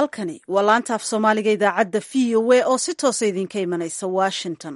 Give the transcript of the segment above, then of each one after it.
halkani waa laanta af soomaaliga idaacadda v o a oo si toosa idinka imanaysa washington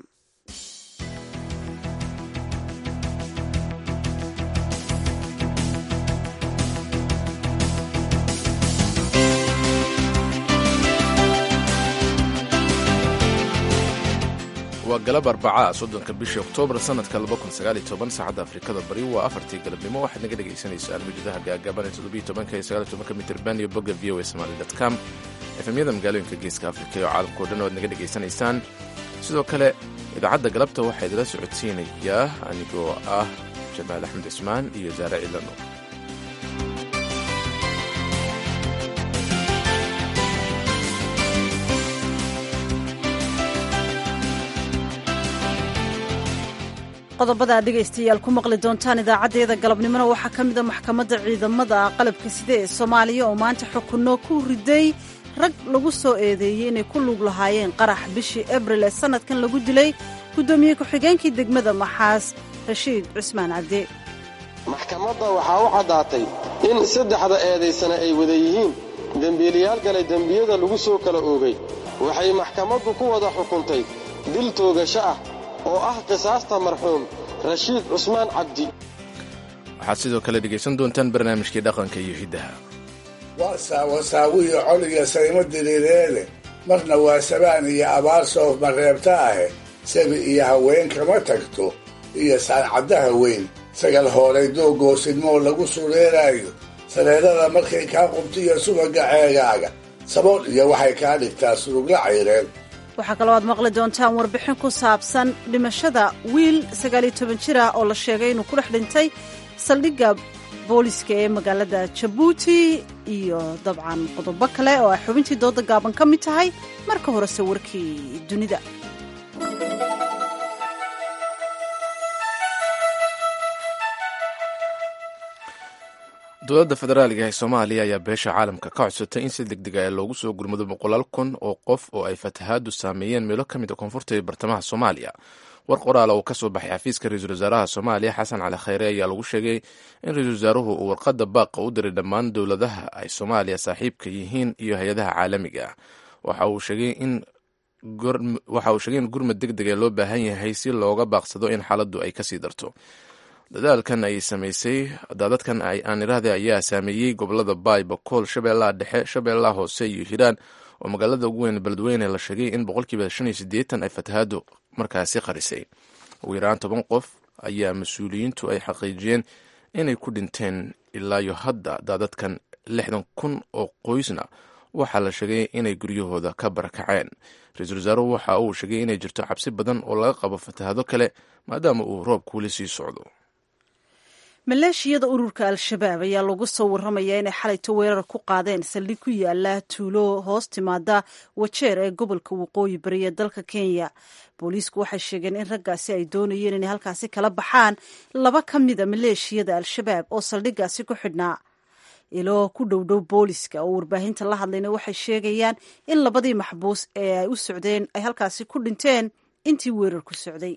waa galab arbacaa soddonka bishii oktoobar sannadka saacadda afrikada bari waa afartii galabnimo waxaad naga dhagaysanaysaan mujadaha gaagaaban ee mitirban iyo bogga v o a somali com efemyada magaalooyinka geeska afrika iyo caalamkao dhan oad naga dhegaysanaysaan sidoo kale idaacadda galabta waxaa idila socodsiinayaa anigoo ah jamaal axmed cismaan iyo saare cilano qodobada aad dhegaystayaal ku maqli doontaan idaacaddeeda galabnimona waxaa ka mida maxkamadda ciidamada qalabka side ee soomaaliya oo maanta xukunno ku riday rag lagu soo eedeeyey inay ku lug lahaayeen qarax bishii abril ee sannadkan lagu dilay guddoomiye ku-xigeenkii degmada maxaas rashiid cusmaan cabde maxkamadda waxaa u caddaatay in saddexda eedaysana ay wada yihiin dembiilayaal galay dembiyada lagu soo kala oogay waxay maxkamaddu ku wada xukuntay dil toogasho ah oo ah qisaasta marxuum rashiid cusmaan cabdi waxaad sidoo kale dhegaysan doontaan barnaamijkii dhaqanka iyo hiddaha waa saawasaawiyo coliga saymo diriireede marna waa sabaan iyo abaar soof mareebta ahe sabi iyo haween kama tagto iyo saancaddaha weyn sagal hoolay doogoosidmoo lagu sureeraayo sareerada markay kaa qubtiyo subaga ceegaaga sabool iyo waxay kaa dhigtaa surugla cayreen waxaa kaloo aad maqli doontaan warbixin ku saabsan dhimashada wiil sagaaliyo toban jir ah oo la sheegay inuu ku dhex dhintay saldhigga booliska ee magaalada jabuuti iyo dabcan qodobo kale oo ay xubintii dooda gaaban ka mid tahay marka horese warkii dunida dowladda federaaliga ee soomaaliya ayaa beesha caalamka ka codsatay in si degdega ee loogu soo gurmado boqolaal kun oo qof oo ay fatahaadu saameeyeen meelo ka mid a koonfurta iyo bartamaha soomaaliya war qoraala uu ka soo baxay xafiiska ra-iisul wasaaraha soomaaliya xasan cali khayre ayaa lagu sheegay in ra-iisul wasaaruhu uu warqadda baaqa u diray dhammaan dowladaha ay soomaaliya saaxiibka yihiin iyo hay-adaha caalamiga ah waxa uu sheegay in gurmad deg dega loo baahan yahay si looga baaqsado in xaaladdu ay kasii darto dadaalkan ay samaysay daadadkan aan iraahda ayaa saameeyey gobolada baay bakool shabeellaha dhexe shabeellaha hoose iyo hiiraan oo magaalada ugu weyn beledweyne la sheegay in boqolkiiba shan iyo siddeetan ay fatahaadu markaasi qarisay ugu yaraan toban qof ayaa mas-uuliyiintu ay xaqiijiyeen inay ku dhinteen ilaayo hadda daadadkan lixdan kun oo qoysna waxaa la sheegay inay guryahooda ka barakaceen ra-iisul wasaaruhu waxa uu sheegay inay jirto cabsi badan oo laga qabo fatahaado kale maadaama uu roobku weli sii socdo maleeshiyada ururka al-shabaab ayaa lagu soo warramayaa inay xalayto weerar ku qaadeen saldhig ku yaala tuulo hoos timaada wajeer ee gobolka waqooyi bari ee dalka kenya booliisku waxay sheegeen in raggaasi ay doonayeen inay halkaasi kala baxaan laba ka mida maleeshiyada al-shabaab oo saldhiggaasi ku xidhnaa ilo ku dhowdhow booliska oo warbaahinta la hadlayna waxay sheegayaan in labadii maxbuus ee ay u socdeen ay halkaasi ku dhinteen intii weerarku socday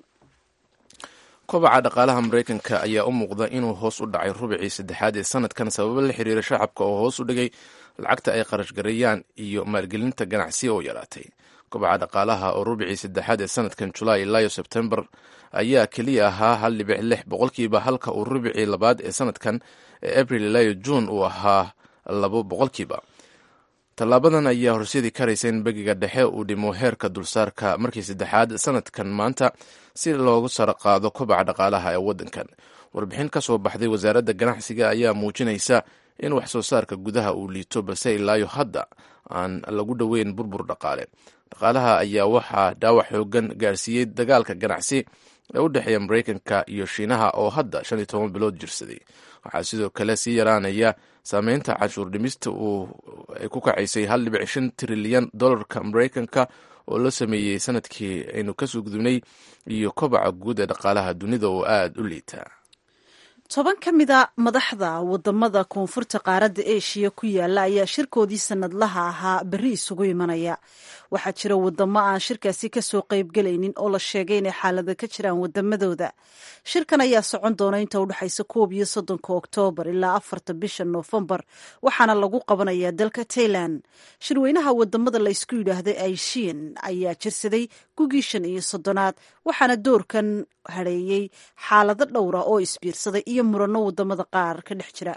kobaca dhaqaalaha maraykanka ayaa u muuqda inuu hoos u dhacay rubicii saddexaad ee sanadkan sababo la xiriira shacabka oo hoos u dhigay lacagta ay qarashgareeyaan iyo maalgelinta ganacsi oo yaraatay kobaca dhaqaalaha oo rubicii saddexaad ee sanadkan julaay ilaayo sebtembar ayaa keliya ahaa hal dhibic lix boqolkiiba halka uu rubicii labaad ee sanadkan ee abril ilaayo juun uu ahaa labo boqolkiiba tallaabadan ayaa horseedi karaysa in begiga dhexe uu dhimo heerka dulsaarka markii saddexaad sanadkan maanta si loogu sara qaado kobaca dhaqaalaha ee waddankan warbixin ka soo baxday wasaaradda ganacsiga ayaa muujinaysa in wax soo saarka gudaha uu liito balse ilaayo hadda aan lagu dhoweyn burbur dhaqaale dhaqaalaha ayaa waxaa dhaawac xoogan gaarsiiyey dagaalka ganacsi ee u dhexeeya maraykanka iyo shiinaha oo hadda shan iyo toban bilood jirsaday waxaa sidoo kale sii yaraanaya saameynta canshuur dhimista uu ay ku kacaysay hal dhibic shan trilyan dollarka maraykanka oo la sameeyey sanadkii aynu kasoo gudubnay iyo kobaca guud ee dhaqaalaha dunida oo aada u liita toban ka mida madaxda wadamada koonfurta qaaradda eshiya ku yaala ayaa shirkoodii sanadlaha ahaa berri isugu imanaya waxaa jira wadamo aan shirkaasi kasoo qaybgelaynin oo la sheegay inay xaalada ka jiraan wadamadooda shirkan ayaa socon doona inta udhexaysa koob iyo soddonka oktoobar ilaa afarta bisha noofembar waxaana lagu qabanayaa dalka tailan shirweynaha wadamada laysku yidhaahday aishian ayaa jirsaday gugii shan iyo soddonaad waxaana doorkan hadheeyey xaalado dhowra oo isbiirsaday iyo murano wadamada qaar ka dhex jira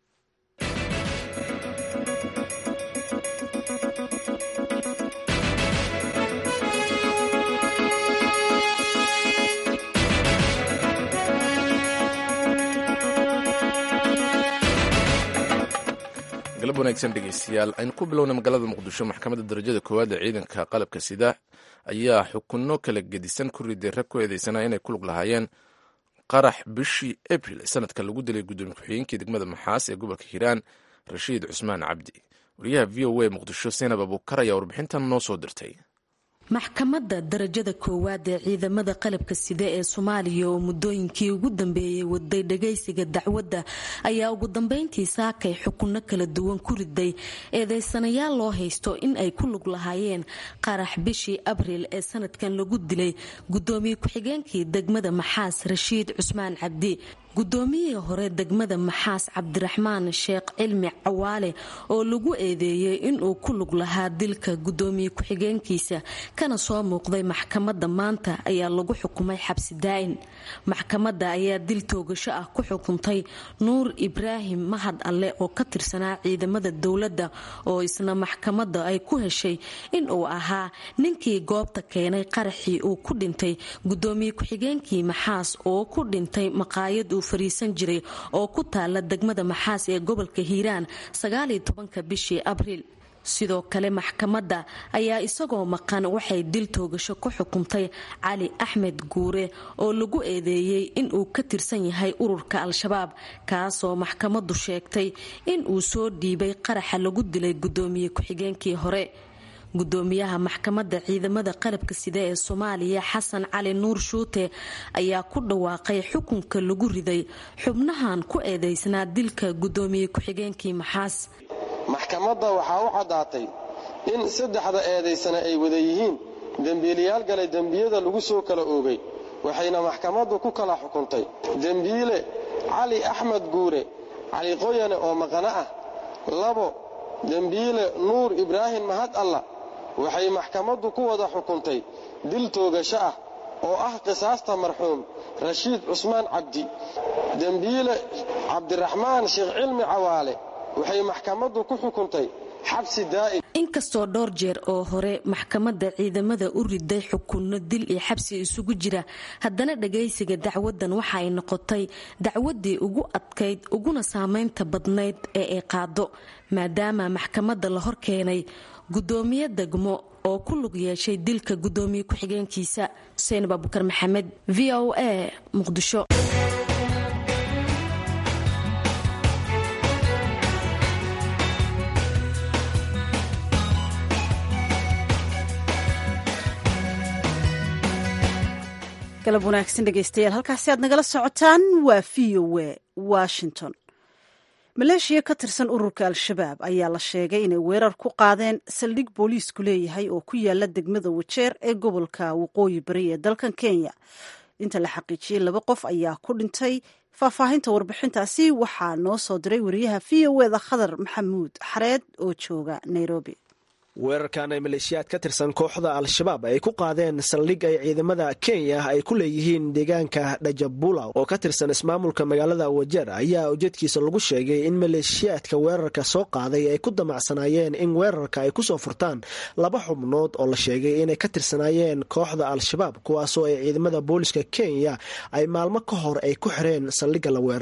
galab wanaagsan dhegeystayaal aynu ku bilowna magaalada muqdisho maxkamadda darajada koowaad ee ciidanka qalabka sida ayaa xukunno kala gedisan ku riday rag ku eedeysana inay ku lug lahaayeen qarax bishii abril sanadka lagu dilay gudoomiye ku-xigeenkii degmada maxaas ee gobolka hiiraan rashiid cusmaan cabdi wariyaha v o a muqdisho seenab abuukar ayaa warbixintan noo soo dirtay maxkamadda darajada koowaad ee ciidamada qalabka sida ee soomaaliya oo muddooyinkii ugu dambeeyey waday dhagaysiga dacwadda ayaa ugu dambeyntii saakay xukunno kala duwan ku riday eedeysanayaal loo haysto in ay ku lug lahaayeen qarax bishii abriil ee sanadkan lagu dilay gudoomiye ku-xigeenkii degmada maxaas rashiid cusmaan cabdi gudoomiyihii hore degmada maxaas cabdiraxmaan sheekh cilmi cawaale oo lagu eedeeyey inuu ku lug lahaa dilka gudoomiye ku-xigeenkiisa kana soo muuqday maxkamadda maanta ayaa lagu xukumay xabsi daa'in maxkamadda ayaa dil toogasho ah ku xukuntay nuur ibraahim mahad alle oo ka tirsanaa ciidamada dowladda oo isna maxkamadda ay ku heshay inuu ahaa ninkii goobta keenay qaraxii uu ku dhintay gudoomiye ku-xigeenkii maxaas oo ku dhintay maqaayad uu fariisan jiray oo ku taala degmada maxaas ee gobolka hiiraan sagaaliyo tobanka bishii abriil sidoo kale maxkamadda ayaa isagoo maqan waxay dil toogasho ku xukuntay cali axmed guure oo lagu eedeeyey inuu ka tirsan yahay ururka al-shabaab kaasoo maxkamaddu sheegtay inuu soo dhiibay qaraxa lagu dilay gudoomiye ku-xigeenkii hore gudoomiyaha maxkamadda ciidamada qalabka sida ee soomaaliya xasan cali nuur shuute ayaa ku dhawaaqay xukunka lagu riday xubnahan ku eedeysnaa dilka gudoomiye ku-xigeenkii maxaas maxkamadda waxaa u caddaatay in saddexda eedaysana ay wada yihiin dembiilayaal galay dembiyada lagu soo kala oogay waxayna maxkamaddu ku kala xukuntay dembiile cali axmed guure cali qoyane oo maqano ah labo dembiile nuur ibraahim mahad alla waxay maxkamaddu ku wada xukuntay dil toogasho ah oo ah qisaasta marxuum rashiid cusmaan cabdi dembiile cabdiraxmaan sheekh cilmi cawaale waxay maxkamaddu ku xukuntay xabsi daa'im inkastoo dhowr jeer oo hore maxkamadda ciidamada u riday xukunno dil iyo xabsi isugu jira haddana dhagaysiga dacwadan waxa ay noqotay dacwaddii ugu adkayd uguna saamaynta badnayd ee ay qaado maadaama maxkamadda la hor keenay gudoomiye degmo oo ku lug yeeshay dilka gudoomiye ku-xigeenkiisa xuseen baabukar maxamed v o a muqdisho galab wanaagsan dhegeystayaal halkaasi aad nagala socotaan waa v o a washington maleeshiya ka tirsan ururka al-shabaab ayaa la sheegay inay weerar ku qaadeen saldhig booliisku leeyahay oo ku yaala degmada wajeer ee gobolka waqooyi bari ee dalkan kenya inta la xaqiijiyey laba qof ayaa ku dhintay faahfaahinta warbixintaasi waxaa noo soo diray wariyaha v o eda khadar maxamuud xareed oo jooga nairobi weerarkan ay maleeshiyaad ka tirsan kooxda al-shabaab ay ku qaadeen saldhig ay ciidamada kenya ay ku leeyihiin deegaanka dhajabula oo ka tirsan ismaamulka magaalada wajeer ayaa ujeedkiisa lagu sheegay in maleeshiyaadka weerarka soo qaaday ay ku damacsanaayeen in weerarka ay kusoo furtaan laba xubnood oo la sheegay inay ka tirsanaayeen kooxda al-shabaab kuwaasoo ay ciidamada booliska kenya ay maalmo ka hor ay ku xireen saldhigga la weeraray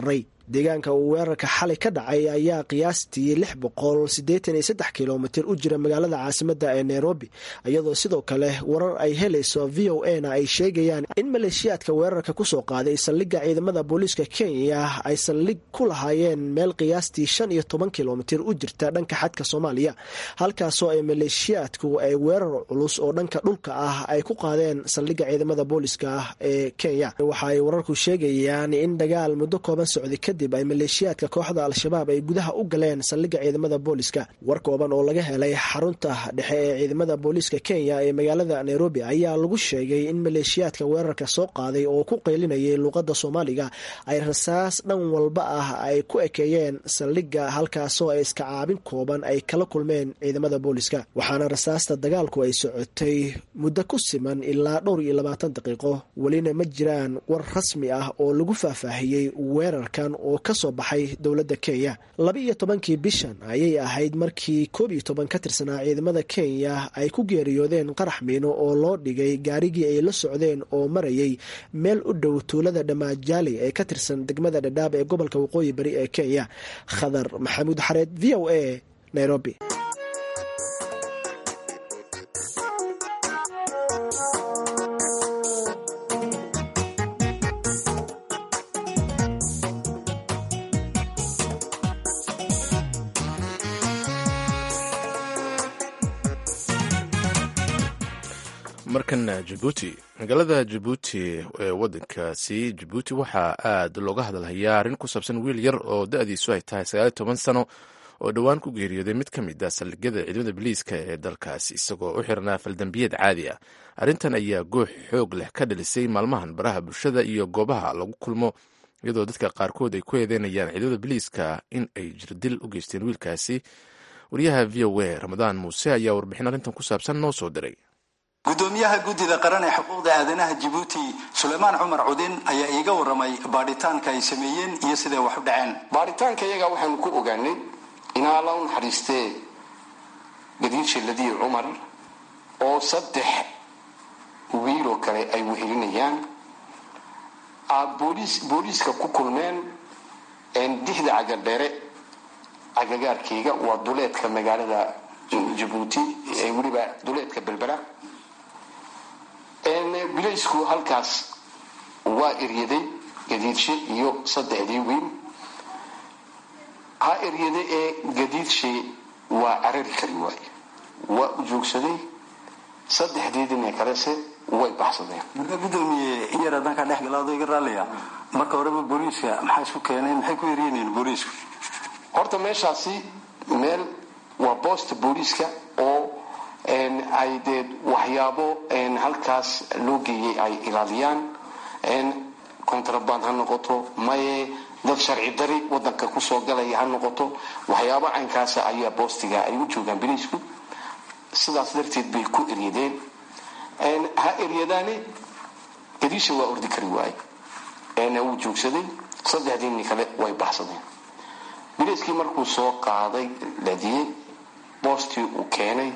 deegaanka uu weerarka xalay ka dhacay ayaa qiyaastii lix boqol siddeetan iyo saddex kilomitir u jira magaalada caasimada ee nairobi iyadoo sidoo kale warar ay helayso v o a na ay sheegayaan in maleeshiyaadka weerarka kusoo qaaday saldhigga ciidamada booliiska kenya ay saldhig ku lahaayeen meel qiyaastii shan iyo toban kilomitir u jirta dhanka xadka soomaaliya halkaasoo ay maleeshiyaadku ay weerar culus oo dhanka dhulka ah ay ku qaadeen saldhigga ciidamada booliiska ee kenya waxa ay wararku sheegayaan in dagaal muddo kooban socday kadib ay maleeshiyaadka kooxda al-shabaab ay gudaha u galeen saldhigga ciidamada booliiska war kooban oo laga helay xarunta dhexe ee ciidamada booliiska kenya ee magaalada nairobi ayaa lagu sheegay in maleeshiyaadka weerarka soo qaaday oo ku qeylinayay luuqadda soomaaliga ay rasaas dhan walba ah ay ku ekeeyeen saldhigga halkaasoo ay iska caabin kooban ay kala kulmeen ciidamada booliiska waxaana rasaasta dagaalku ay socotay muddo ku siman ilaa dhowr iyo labaatan daqiiqo welina ma jiraan war rasmi ah oo lagu faahfaahiyey weerarkan oo ka soo baxay dowladda kenya laba iyo tobankii bishan ayay ahayd markii koob iyo toban ka tirsanaa ciidamada kenya ay ku geeriyoodeen qarax miino oo loo dhigay gaarigii ay la socdeen oo marayay meel u dhow tuulada dhamaajaali ee ka tirsan degmada dhadhaab ee gobolka waqooyi bari ee kenya khadar maxamuud xareed v o a nairobi markana jabuuti magaalada jabuuti ee wadankaasi jabuuti waxaa aad looga hadalhayaa arrin ku saabsan wiil yar oo da-diisu ay tahay sagaal iyo toban sano oo dhowaan ku geeriyooday mid ka mid ah saldhigyada ciidamada biliiska ee dalkaasi isagoo u xirnaa faldambiyad caadi ah arrintan ayaa goox xoog leh ka dhalisay maalmahan baraha bulshada iyo goobaha lagu kulmo iyadoo dadka qaarkood ay ku eedeynayaan ciidamada biliiska in ay jirdil u geysteen wiilkaasi wariyaha v o a ramadaan muuse ayaa warbixin arrintan ku saabsan noo soo diray gudoomiyaha guddida qaran ee xuquuqda aadanaha jabuuti suleymaan cumar cudin ayaa iiga waramay baadhitaanka ay sameeyeen iyo siday wax u dhaceen baaritaanka iyaga waxaanu ku ogaanay in alla u naxariistee gadiid shilladii cumar oo saddex wiiloo kale ay wehelinayaan aad booliiska ku kulmeen dixda cagadheere cagagaarkayga waa duleedka magaalada jabuuti ee weliba duleedka belbera bilaysku halkaas waa eryaday gadiidshe iyo saddexdii wiil ha eryada ee gadiidshe waa carari kari waaye waa u joogsaday saddexdiidina kalese way baxsadeen marka gudoomiye in yar haddaan kaa dhex galaado iga raallaya marka horeba booliiska maxaa isku keeneen maxay ku eryaneen booliisku horta meeshaasi meel waa boosta booliiska oo ay dee waxyaabo halkaas loo geeyay ay ilaaliyaan contraband ha noqoto maye dad sharci dari wadanka kusoo galaya ha noqoto waxyaabo caynkaasa ayaa boostiga ay u joogaan biliisku sidaas darteed bay ku eryadeen ha eryadaane gadiisha waa ordi kari waaye wuu joogsaday saddexdiini kale way baxsadeen biliiskii markuu soo qaaday ladiyey boostii uu keenay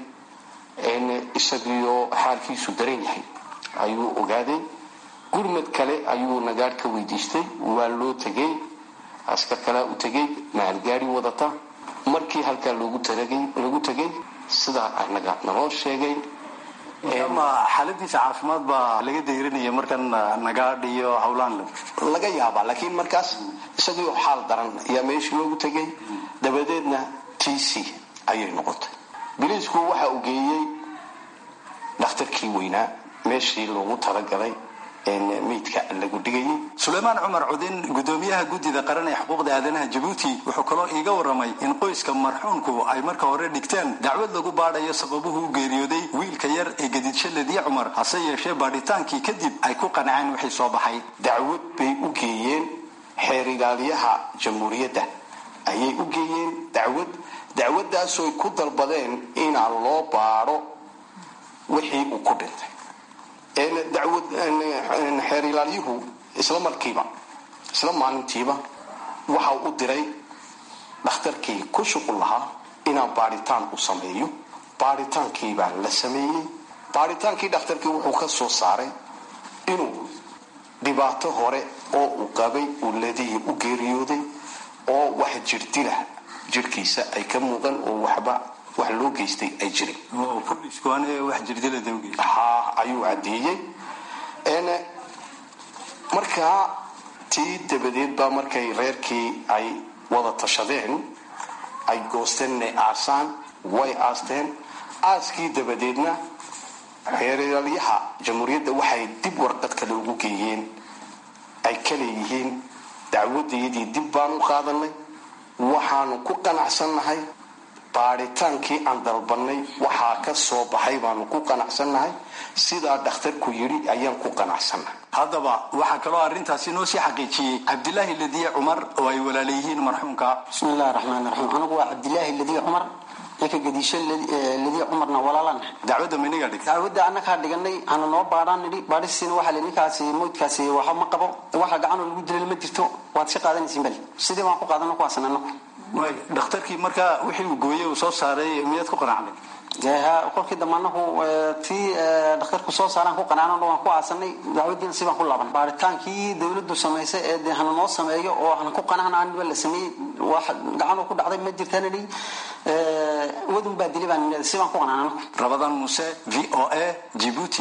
isagiioo xaalkiisu daran yahay ayuu ogaaday gurmad kale ayuu nagaadh ka weydiistay waa loo tegay askar kalea u tegay maalgaari wadata markii halkaa loogu tegay sidaa anaga naloo sheegay ama xaaladiisa caafimaad baa laga dayranaya markan nagaadh iyo howlaan laga yaabaa laakiin markaas isagiioo xaal daran ayaa meeshii loogu tegay dabadeedna t c ayay noqotay biliisku waxa uu geeyey dhakhtarkii weynaa meeshii loogu talagalay meydka lagu dhigayay suleymaan cumar cudin gudoomiyaha guddida qaran ee xuquuqda aadanaha jabuuti wuxuu kaloo iiga waramay in qoyska marxuumku ay marka hore dhigteen dacwad lagu baadhayo sababuhu u geeriyooday wiilka yar ee gadiidshaladii cumar hase yeeshee baadhitaankii kadib ay ku qanceen wixii soo baxay dacwad bay u geeyeen xeer ilaaliyaha jamhuuriyadda ayay u geeyeen dacwad dacwadaasoy ku dalbadeen inaa loo baadho wixii uu ku dhintay dacwad xeer ilaalyuhu isla markiiba isla maalintiiba waxa u diray dhakhtarkii ku shuqul lahaa inaan baadhitaan u sameeyo baadhitaankiibaa la sameeyey baadhitaankii dhakhtarkii wuxuu ka soo saaray inuu dhibaato hore oo uu qabay uu ladihii u geeriyooday oo wax jirdila jirhkiisa ay ka muuqan oo waxba wax loo geystay ay jirin ha ayuu caddeeyey markaa tii dabadeed baa markay reerkii ay wada tashadeen ay goosteen inay aasaan way aasteen aaskii dabadeedna xeeralyaha jamhuuriyadda waxay dib warqad kale ugu geeyeen ay ka leeyihiin dacwadayadii dib baan u qaadanay waxaanu ku qanacsannahay baadhitaankii aan dalbannay waxaa ka soo baxay baanu ku qanacsannahay sidaa dhakhtarku yidhi ayaan ku qanacsannahay haddaba waxaa kaloo arrintaasi noo sii xaqiijiyey cabdilaahi ladiye cumar oo ay walaalayihiin marxuumka bismillahi raxmaan raxiim anigu waa cabdilaahi ladiye cumar ninka gadiisho ladiye cumarna walaalan dacwadda maynagaa dhigtay dacwadda annakaa dhiganay hana noo baadhaan nidhi baadhisiina waxaa li ninkaasi moydkaasi waxba ma qabo waxa gacanoo lagu dilay ma jirto waad iska qaadanaysiin bal sidii baan ku qaadano kuwaasan annagu dhakhtarkii markaa wixii uu gooyey uu soo saaray miyaad ku qanacday kolkii dambe anagu tii dhakhtarku soo saaraan ku qanacno waan ku aasanay dacwadiina si baan ku laaban baaritaankii dawladdu samaysay ee de hana noo sameeyo oo hana ku qanacna aniba la sameeyey wax gacanoo ku dhacday ma jirtaan idhi wadun baa dilay baan si baan ku qanacna anagu rabadan muse v o a jibuuti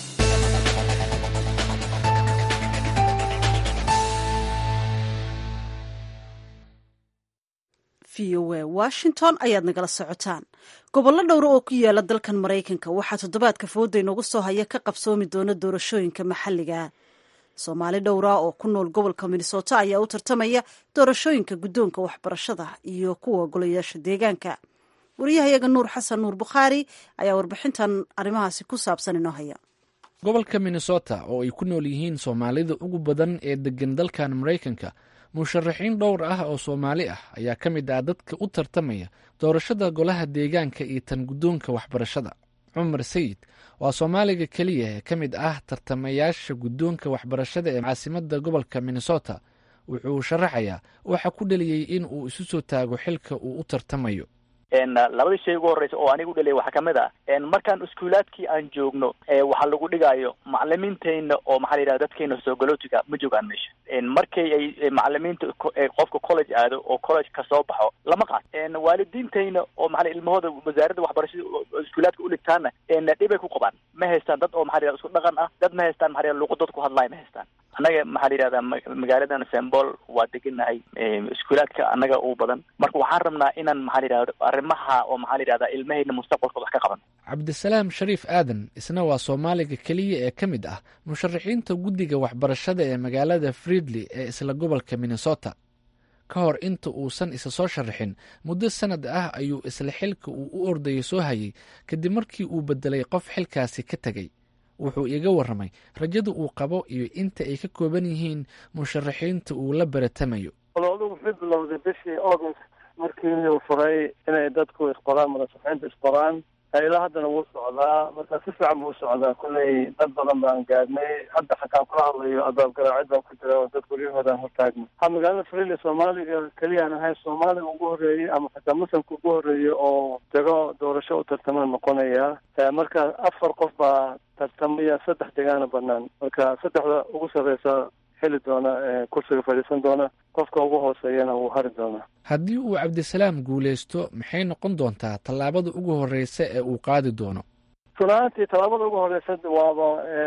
v o a washington ayaad nagala socotaan gobollo dhowra oo ku yaala dalkan maraykanka waxaa toddobaadka fooda inoogu soo haya ka qabsoomi doona doorashooyinka maxalliga soomaali dhowra oo ku nool gobolka minnesota ayaa u tartamaya doorashooyinka guddoonka waxbarashada iyo kuwa golayaasha deegaanka wariyahayaga nuur xasan nuur bukhaari ayaa warbixintan arrimahaasi ku saabsan inoo haya gobolka minnesota oo ay ku nool yihiin soomaalida ugu badan ee degan dalkan maraykanka musharaxiin dhowr ah oo soomaali ah ayaa ka mid ah dadka u tartamaya doorashada golaha deegaanka iyo tan guddoonka waxbarashada cumar sayid waa soomaaliga keliya ee ka mid ah tartamayaasha guddoonka waxbarashada ee caasimadda gobolka minnesota wuxuu sharaxayaa waxa ku dhaliyey in uu isu soo taago xilka uu u tartamayo labadii shay ugu horreysa oo aniga u dhaliyay waxaa kamid ah markaan iskuulaadkii aan joogno waxaa lagu dhigaayo macalimiinteyna oo maxaa la yidhahda dadkeena soogalotiga ma joogaan meesha markay ay macalimiinta qofka college aado oo college ka soo baxo lama qaat waalidiinteyna oo maxaa ilmahooda wasaaradda waxbarashada iskuulaadka uligtaana dhibay ku qabaan ma haystaan dad oo maxaa la isku dhaqan ah dad ma haystaan maxaa luqad dad ku hadlaay ma haystaan annaga maxaa la yidhahdaa magaaladan sembol waa degenahay iskuulaadka annaga ugu badan marka waxaan rabnaa inaan maxaa la yidhahda arrimaha oo maxaa la yidhahdaa ilmahayna mustaqbalkooda wax ka qaban cabdisalaam shariif aadan isna waa soomaaliga keliya ee ka mid ah musharaxiinta guddiga waxbarashada ee magaalada friedley ee isla gobolka minnesota ka hor inta uusan isa soo sharaxin muddo sanad ah ayuu isla xilka uu u ordayay soo hayay kadib markii uu bedelay qof xilkaasi ka tegey wuxuu iga warramay rajada uu qabo iyo inta ay ka kooban yihiin musharaxiinta uu la baratamayo ololu wuxuu bilowday bishii august markii uu furay inay dadku isqoraan madasaxiinta isqoraan ilaa haddana wuu socdaa marka si fiican buu socdaa kulley dad badan baan gaadhnay hadda xataan kula hadlayo albaab garaacid baan ku jira oo dad guryahoodan hortaagna ha magaalada friili soomaaliga keliyaan ahayn soomaaliga ugu horreeyey ama xataa muslimka ugu horreeyey oo dego doorasho u tartama noqonaya marka afar qof baa tartamaya saddex degaana banaan marka saddexda ugu sarreysa heli doona kursiga fadhiisan doona qofka ugu hooseeyana wuu hari doonaa haddii uu cabdisalaam guulaysto maxay noqon doontaa tallaabada ugu horreysa ee uu qaadi doono runaantii tallaabada ugu horreysa waaba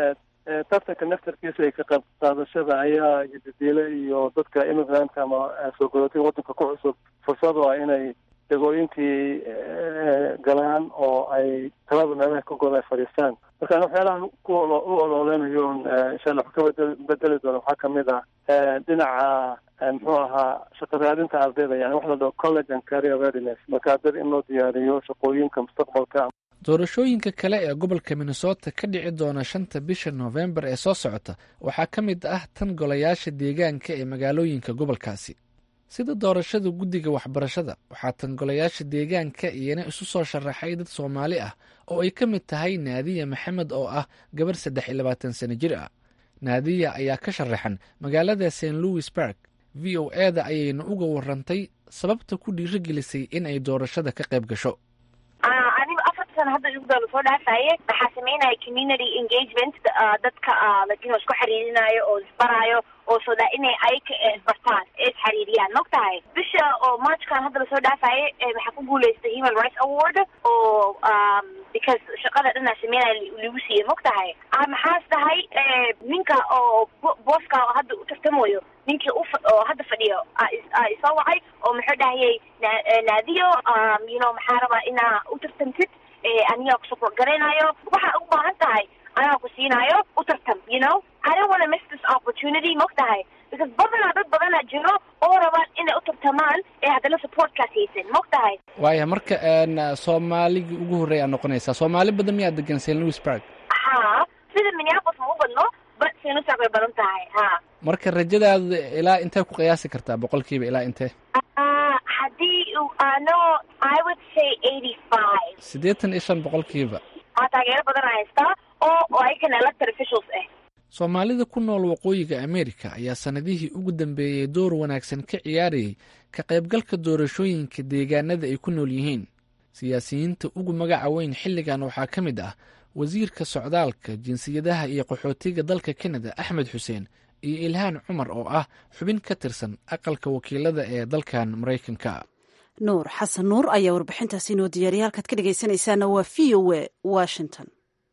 tartanka naftarkiisa ay ka qayb qaadashada ayaa yadidiile iyo dadka immigrant ama soo galootiga waddanka ku cusub fursad oo ah inay degooyinkii galaan oo ay talada meelaha ka goda ay fadhiistaan marka waxyaalaha ku u ololeynayo insha allah wax ka bedeli doona waxaa kamid ah dhinaca muxuu ahaa shaqo raadinta ardayda yani wax la dhaho college and career readiness marka ardayda in loo diyaariyo shaqooyinka mustaqbalka doorashooyinka kale ee gobolka minnesota ka dhici doona shanta bisha noofembar ee soo socota waxaa ka mid ah tan golayaasha deegaanka ee magaalooyinka gobolkaasi sida doorashada guddiga waxbarashada waxaa tan golayaasha deegaanka iyana isu soo sharaxay dad soomaali ah oo ay ka mid tahay naadiya maxamed oo ah gabarh saddex iyo labaatan sano jir ah naadiya ayaa ka sharaxan magaalada st louis bark v o e da ayayna uga warantay sababta ku dhiirigelisay in ay doorashada ka qayb gasho anigu afar sana hadda ugda lasoo dhaafaye waxaa sameynaya community engagement dadka ladino isku xiriirinayo oo isbaraayo oo so that inay ayaka isbartaan ee isxariiriyaan mogtahay bisha oo marchkan hadda lasoo dhaafaaye waxaa ku guuleystay human rights award oo because shaqada dhanaa sameynaya lagu siiyey mogtahay maxaas tahay ninka oo booska hadda u tartamayo ninkii oo hadda fadhiyo isoo wacay oo muxuu dhahayay naadiyo you know maxaa rabaa inaa u tartamtid anigaa ku support garaynayo waxaa u baahan tahay anaa ku siinaayo u tartam you know I don't want to miss this opportunity mogtahay because badanaa dad badanaa jiro oo rabaan inay u tartamaan ee haddana supportkaas haysan mogtahay waaya marka soomaaligii ugu horreey aa noqonaysaa soomaali badan miyaa degan st louisburg ha sida minneapolis ma u badno but st louisburg bay badan tahay ha marka rajadaada ilaa intee ku qiyaasi kartaa boqolkiiba ilaa intee haddii ano i would say eighty five siddeetan iyo shan boqolkiiba aa taageero badan haystaa oo oo ayagana elected officials ah soomaalida ku nool waqooyiga amerika ayaa sannadihii ugu dambeeyey door wanaagsan ka ciyaarayay ka qaybgalka doorashooyinka deegaanada ay ku nool yihiin siyaasiyiinta ugu magaca weyn xilligan waxaa ka mid ah wasiirka socdaalka jinsiyadaha iyo qaxootiga dalka kanada axmed xuseen iyo ilhaan cumar oo ah xubin ka tirsan aqalka wakiilada ee dalkan maraykanka nuur xasan nuur ayaa warbixintaasi inoo diyaariya halkaad ka dhegaysanaysaana waa v o a washington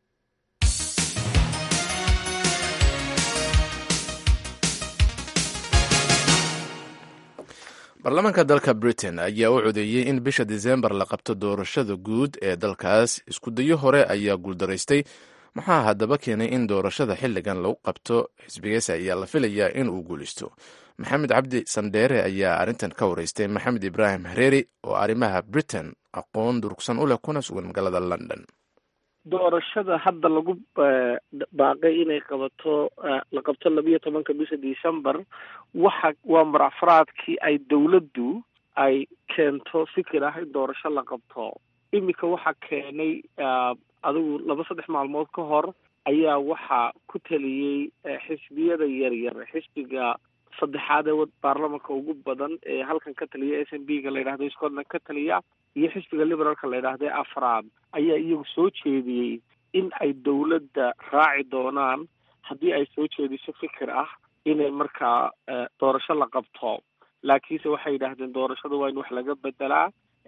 baarlamaanka dalka britain ayaa u codeeyey in bisha disembar la qabto doorashada guud ee dalkaas iskudayo hore ayaa guuldaraystay maxaa haddaba keenay in doorashada xilligan lagu qabto xisbigeesa ayaa la filayaa in uu guulaysto maxamed cabdi sandheere ayaa arrintan ka wareystay maxamed ibraahim hareeri oo arrimaha britain aqoon durugsan u leh kuna sugan magaalada london doorashada hadda lagu baaqay inay qabato la qabto labiyo tobanka bisha december waxa waa marafraadkii ay dowladdu ay keento fikir ah in doorasho la qabto iminka waxaa keenay adigu laba saddex maalmood ka hor ayaa waxaa ku taliyey xisbiyada yaryar xisbiga saddexaad ee baarlamanka ugu badan ee halkan ka taliya s m b ga la yidhahdo scotland ka taliya iyo xisbiga liberaalka la yidhaahdo ee afraad ayaa iyagu soo jeediyey in ay dowladda raaci doonaan haddii ay soo jeediso fikir ah inay markaa doorasho la qabto laakiinse waxay yidhaahdeen doorashada waa in wax laga bedelaa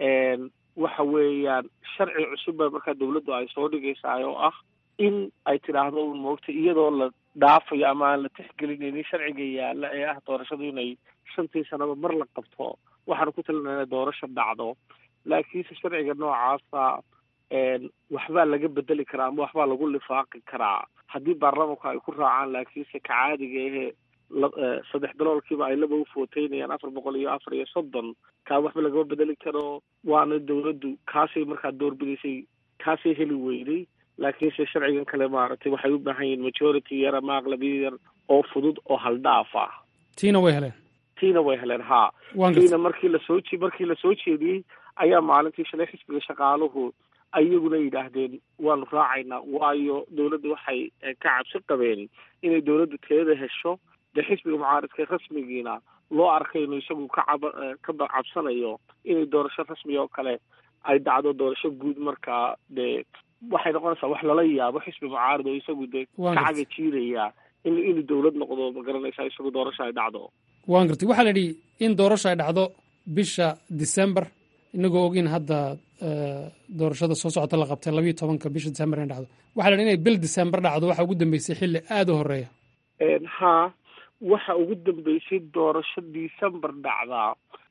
waxa weeyaan sharci cusub ba markaa dowladdu ay soo dhigaysaa oo ah in ay tidhaahdo un moogta iyadoo la dhaafayo ama aan la tixgelinaynin sharciga yaalla ee ah doorashadu inay shantii sanaba mar la qabto waxaanu ku talinaa inay doorasho dhacdo laakiinse sharciga noocaasa waxbaa laga bedeli karaa ama waxbaa lagu lifaaqi karaa haddii baarlamanku ay ku raacaan laakiinse ka caadiga ehe saddex daloolkiiba ay laba ufooteynayaan afar boqol iyo afar iyo soddon kaa waxba lagama bedeli karo waana dowladdu kaasay markaa doorbidaysay kaasay heli weyday laakiinse sharcigan kale maaragtay waxay u baahan yihiin majority yar ama aqlabiya yar oo fudud oo haldhaaf ah tiina way heleen tiina way heleen haa tiina markii lasoo je markii lasoo jeediyey ayaa maalintii shalay xisbiga shaqaaluhu ayaguna yidhaahdeen waanu raacaynaa waayo dowladda waxay ka cabsi qabeen inay dowladdu teeda hesho dee xisbiga mucaaradka rasmigiina loo arkay inuu isagu ka cab ka cabsanayo inay doorasho rasmi oo kale ay dhacdo doorasho guud markaa dee waxay noqonaysaa wax lala yaabo xisbi mucaarad oo isagu dee ka caga jiidaya in inuu dowlad noqdo ma garanaysaa isagu doorasho ay dhacdo waan gartay waxaa la yidhi in doorasho ay dhacdo bisha december inagoo og in hadda doorashada soo socota la qabtay labayo tobanka bisha december inay dhacdo waxaa la yidhi inay bil december dhacdo waxaa ugu dambeysay xilli aada u horeeya haa waxa ugu dambeysay doorasho december dhacdaa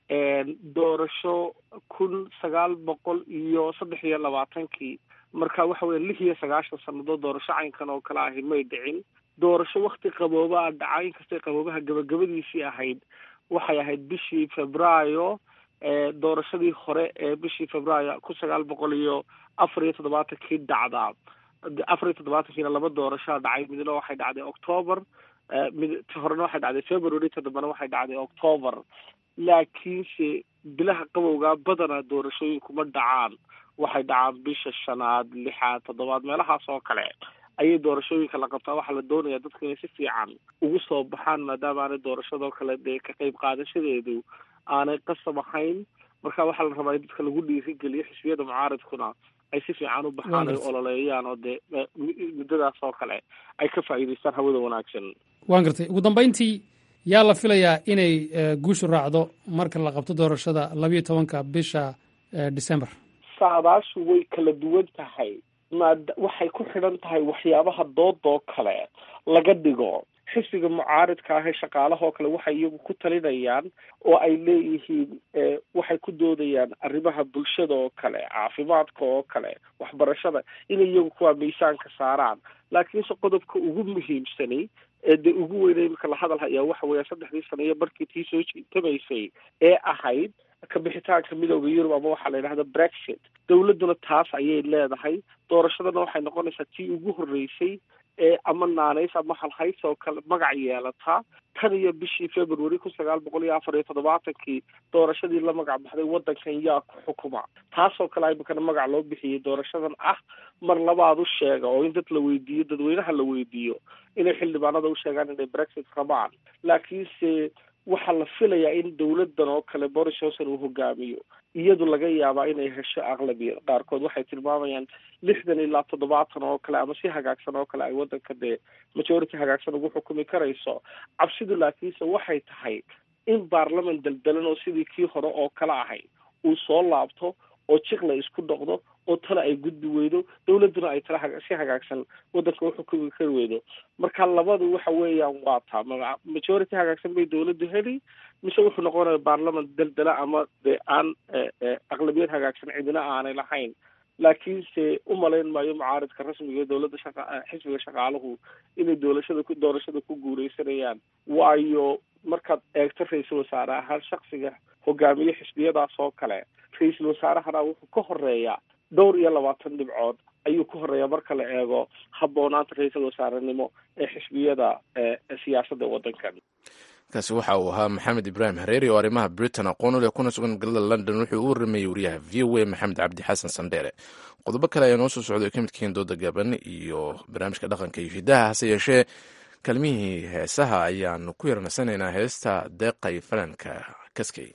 doorasho kun sagaal boqol iyo saddex iyo labaatankii marka waxa weya lix iyo sagaashan sannadood doorasho caynkan oo kale ahi may dhicin doorasho wakti qaboobaa dhacay inkastay qaboobaha gabagabadiisii ahayd waxay ahayd bishii februaayo doorashadii hore ee bishii februaayo kun sagaal boqol iyo afar iyo toddobaatankii dhacdaa afar iyo toddobaatankiina laba doorashaa dhacay midna waxay dhacday octoober mid horena waxay dhacday february toddobana waxay dhacday octoober laakiinse bilaha qabowgaa badanaa doorashooyinku ma dhacaan waxay dhacaan bisha shanaad lixaad toddobaad meelahaas oo kale ayay doorashooyinka la qabtaa waxaa la doonayaa dadku inay si fiican ugu soo baxaan maadaama aanay doorashadoo kale dee ka qayb qaadashadeedu aanay qasab ahayn marka waxaa la rabaa in dadka lagu dhiirigeliyo xisbiyada mucaaradkuna ay si fiican u baxaan ay ololeeyaan oo dee muddadaas oo kale ay ka faa'iidaystaan hawada wanaagsan waan gartay ugu dambeyntii yaa la filayaa inay guushu raacdo marka la qabto doorashada labayo tobanka bisha december saadaashu way kala duwan tahay maad waxay ku xidhan tahay waxyaabaha doodoo kale laga dhigo xisbiga mucaaridka ah ee shaqaalahoo kale waxay iyagu ku talinayaan oo ay leeyihiin waxay ku doodayaan arrimaha bulshada oo kale caafimaadka oo kale waxbarashada inay iyagu kuwaa miisaanka saaraan laakiinse qodobka ugu muhiimsanay ee dee ugu weynay imika la hadal hayaa waxa weeya saddexdii sano iyo markii tii soo jiitamaysay ee ahayd kabixitaanka midooda yurub ama waxaa la yidhahda brexit dowladduna taas ayay leedahay doorashadana waxay noqonaysaa tii ugu horreysay ee ama naanays ama halhays oo kale magac yeelataa tan iyo bishii february kun sagaal boqol iyo afar iyo toddobaatankii doorashadii la magac baxday waddankan yaa ku xukuma taasoo kale imikana magac loo bixiyey doorashadan ah mar labaad u sheega oo in dad la weydiiyo dadweynaha la weydiiyo inay xildhibaanada u sheegaan inay brexit rabaan laakiinse waxaa la filayaa in dowladan oo kale boris johnson uu hogaamiyo iyadu laga yaabaa inay hesho aqlabiya qaarkood waxay tilmaamayaan lixdan ilaa toddobaatan oo kale ama si hagaagsan oo kale ay waddanka dee majority hagaagsan ugu xukumi karayso cabsidu laakiinse waxay tahay in baarlaman daldalan oo sidii kii hore oo kale ahay uu soo laabto oo jiqla isku noqdo oo tale ay gudbi weydo dowladduna ay tale si hagaagsan waddanka uxukumi kari weydo marka labadu waxa weeyaan waa taa majority hagaagsan bay dowladdu heli mise wuxuu noqonaya baarlaman daldala ama dee aan aqlabiyad hagaagsan cidina aanay lahayn laakiinse u malayn maayo mucaaridka rasmiga ee dowladda shaqa xisbiga shaqaaluhu inay doorashada ku doorashada ku guuleysanayaan waayo markaad eegto ra-iisul wasaare ahaan shaksiga hogaamiye xisbiyadaas oo kale ra-iisul wasaarahana wuxuu ka horeeyaa dhowr iyo labaatan dhibcood ayuu ka horeeyaa marka la eego habboonaanta ra-iisul wasaarenimo ee xisbiyada siyaasadda waddankan kaasi waxa uu ahaa maxamed ibraahim hareeri oo arrimaha britain aqoon u leh kuna sugan magaalada london wuxuu u waramayey wariyaha v o a maxamed cabdi xasan sandheere qodobo kale ayaa noo soo socday ka mid kahiin dooda gaban iyo barnaamijka dhaqanka iyo hidaha hase yeeshee kalmihii heesaha ayaanu ku yarnasanaynaa heesta deeqay falanka kaskey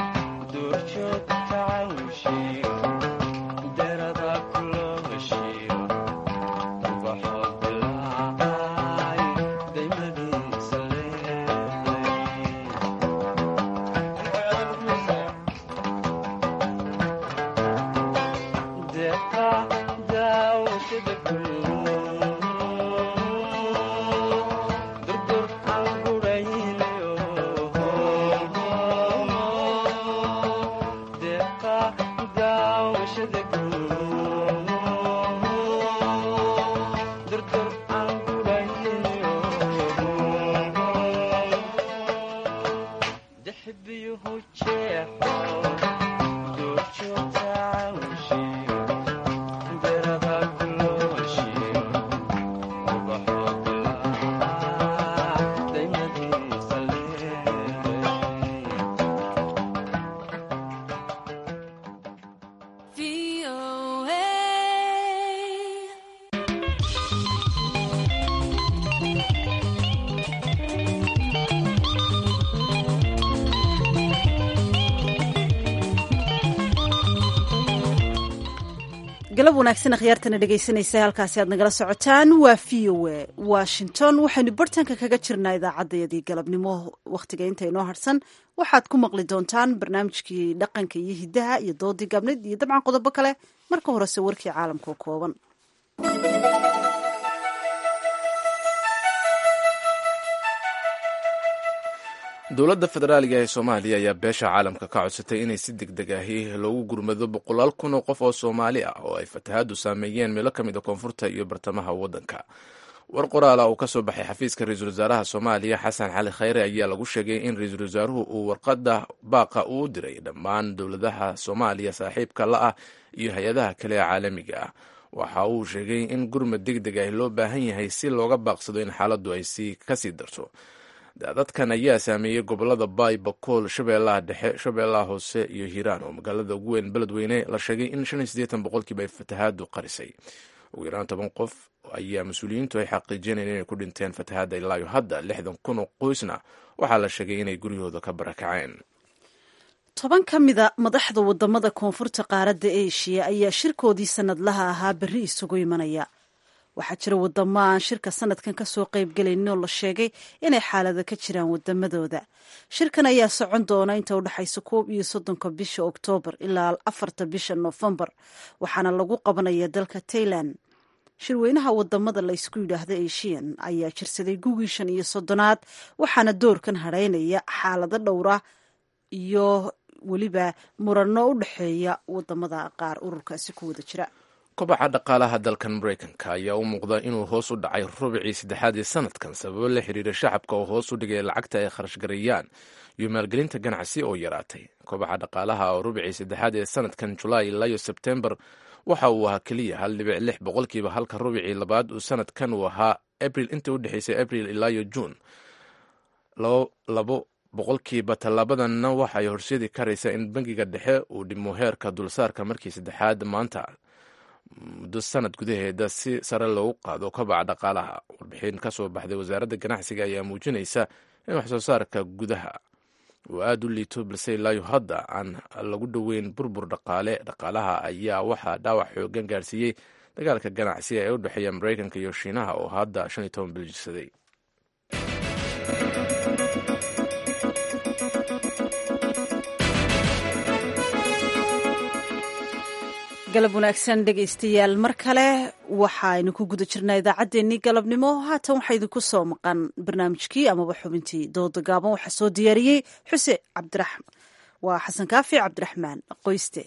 Durcho tawshi, derada kuloshi. galab wanaagsan akhyaartana dhegaysanaysa halkaasi aad nagala socotaan waa v o a washington waxaynu bartanka kaga jirnaa idaacaddayadii galabnimo wakhtiga inta inoo harsan waxaad ku maqli doontaan barnaamijkii dhaqanka iyo hiddaha iyo doodii gaabneyd iyo dabcan qodobo kale marka horese warkii caalamka oo kooban dowladda federaaliga ee soomaaliya ayaa beesha caalamka ka codsatay inay si deg deg ahi loogu gurmado boqolaal kun oo qof oo soomaali ah oo ay fatahaadu saameeyeen meelo ka mid a koonfurta iyo bartamaha waddanka war qoraala uu ka soo baxay xafiiska ra-iisul wasaaraha soomaaliya xasan cali khayre ayaa lagu sheegay in ra-iisul wasaaruhu uu warqadda baaqa uu diray dhammaan dowladaha soomaaliya saaxiibka la ah iyo hay-adaha kale ee caalamiga ah waxa uu sheegay in gurmad deg deg ah loo baahan yahay si looga baaqsado in xaaladdu ay si kasii darto daadadkan ayaa saameeyey gobolada baay bakool shabeellaha dhexe shabeellaha hoose iyo hiiraan oo magaalada ugu weyn beledweyne la sheegay in shan iyo siddeetan boqolkiiba ay fatahaadu qarisay ugu yaraan toban qof ayaa mas-uuliyiintu ay xaqiijinayeen inay ku dhinteen fatahaadda ilaayo hadda lixdan kun oo qoysna waxaa la sheegay inay guryahooda ka barakaceen toban ka mida madaxda wadamada koonfurta qaaradda eshiya ayaa shirkoodii sanadlaha ahaa berri isugu imanaya waxaa jira wadamo aan shirka sanadkan kasoo qaybgelaynin oo la sheegay inay xaalado ka jiraan wadamadooda shirkan ayaa socon doona inta u dhexaysa koob iyo soddonka bisha oktoobar ilaa afarta bisha noofembar waxaana lagu qabanaya dalka tailand shirweynaha wadamada la ysku yidhaahdo asian ayaa jirsaday gugii shan iyo soddonaad waxaana doorkan hadhaynaya xaalado dhowra iyo weliba murano u dhexeeya wadamada qaar ururkaasi ku wada jira kobaca dhaqaalaha dalkan maraykanka ayaa u muuqda inuu hoos u dhacay rubicii saddexaad ee sanadkan sababo la xiriira shacabka oo hoos u dhigay lacagta ay kharashgareeyaan iyo maalgelinta ganacsi oo yaraatay kobaca dhaqaalaha oo rubicii saddexaad ee sanadkan julaay ilaayo sebtembar waxa uu ahaa keliya hal dhibic lix boqolkiiba halka rubicii labaad uu sanadkan uu ahaa abril inta u dhexaysay abril ilaayo juun labo boqolkiiba tallaabadanna waxay horseedi karaysaa in bangiga dhexe uu dhimo heerka dulsaarka markii saddexaad maanta muddo sanad gudaheeda si sare loogu qaado kobaca dhaqaalaha warbixin ka soo baxday wasaaradda ganacsiga ayaa muujinaysa in waxsoo saarka gudaha uu aada u liito balse ilaayo hadda aan lagu dhoweyn burbur dhaqaale dhaqaalaha ayaa waxaa dhaawac xoogan gaarsiiyey dagaalka ganacsiga ee u dhexeeya maraykanka iyo shiinaha oo hadda shan iyo toban bil jirsaday galab wanaagsan dhegaystayaal mar kale waxaaynu ku guda jirnaa idaacaddeenii galabnimo haatan waxaa idinku soo maqan barnaamijkii amaba xubintii dooda gaaban waxaa soo diyaariyey xuse cabdiraxm waa xasan kaafi cabdiraxmaan qoyste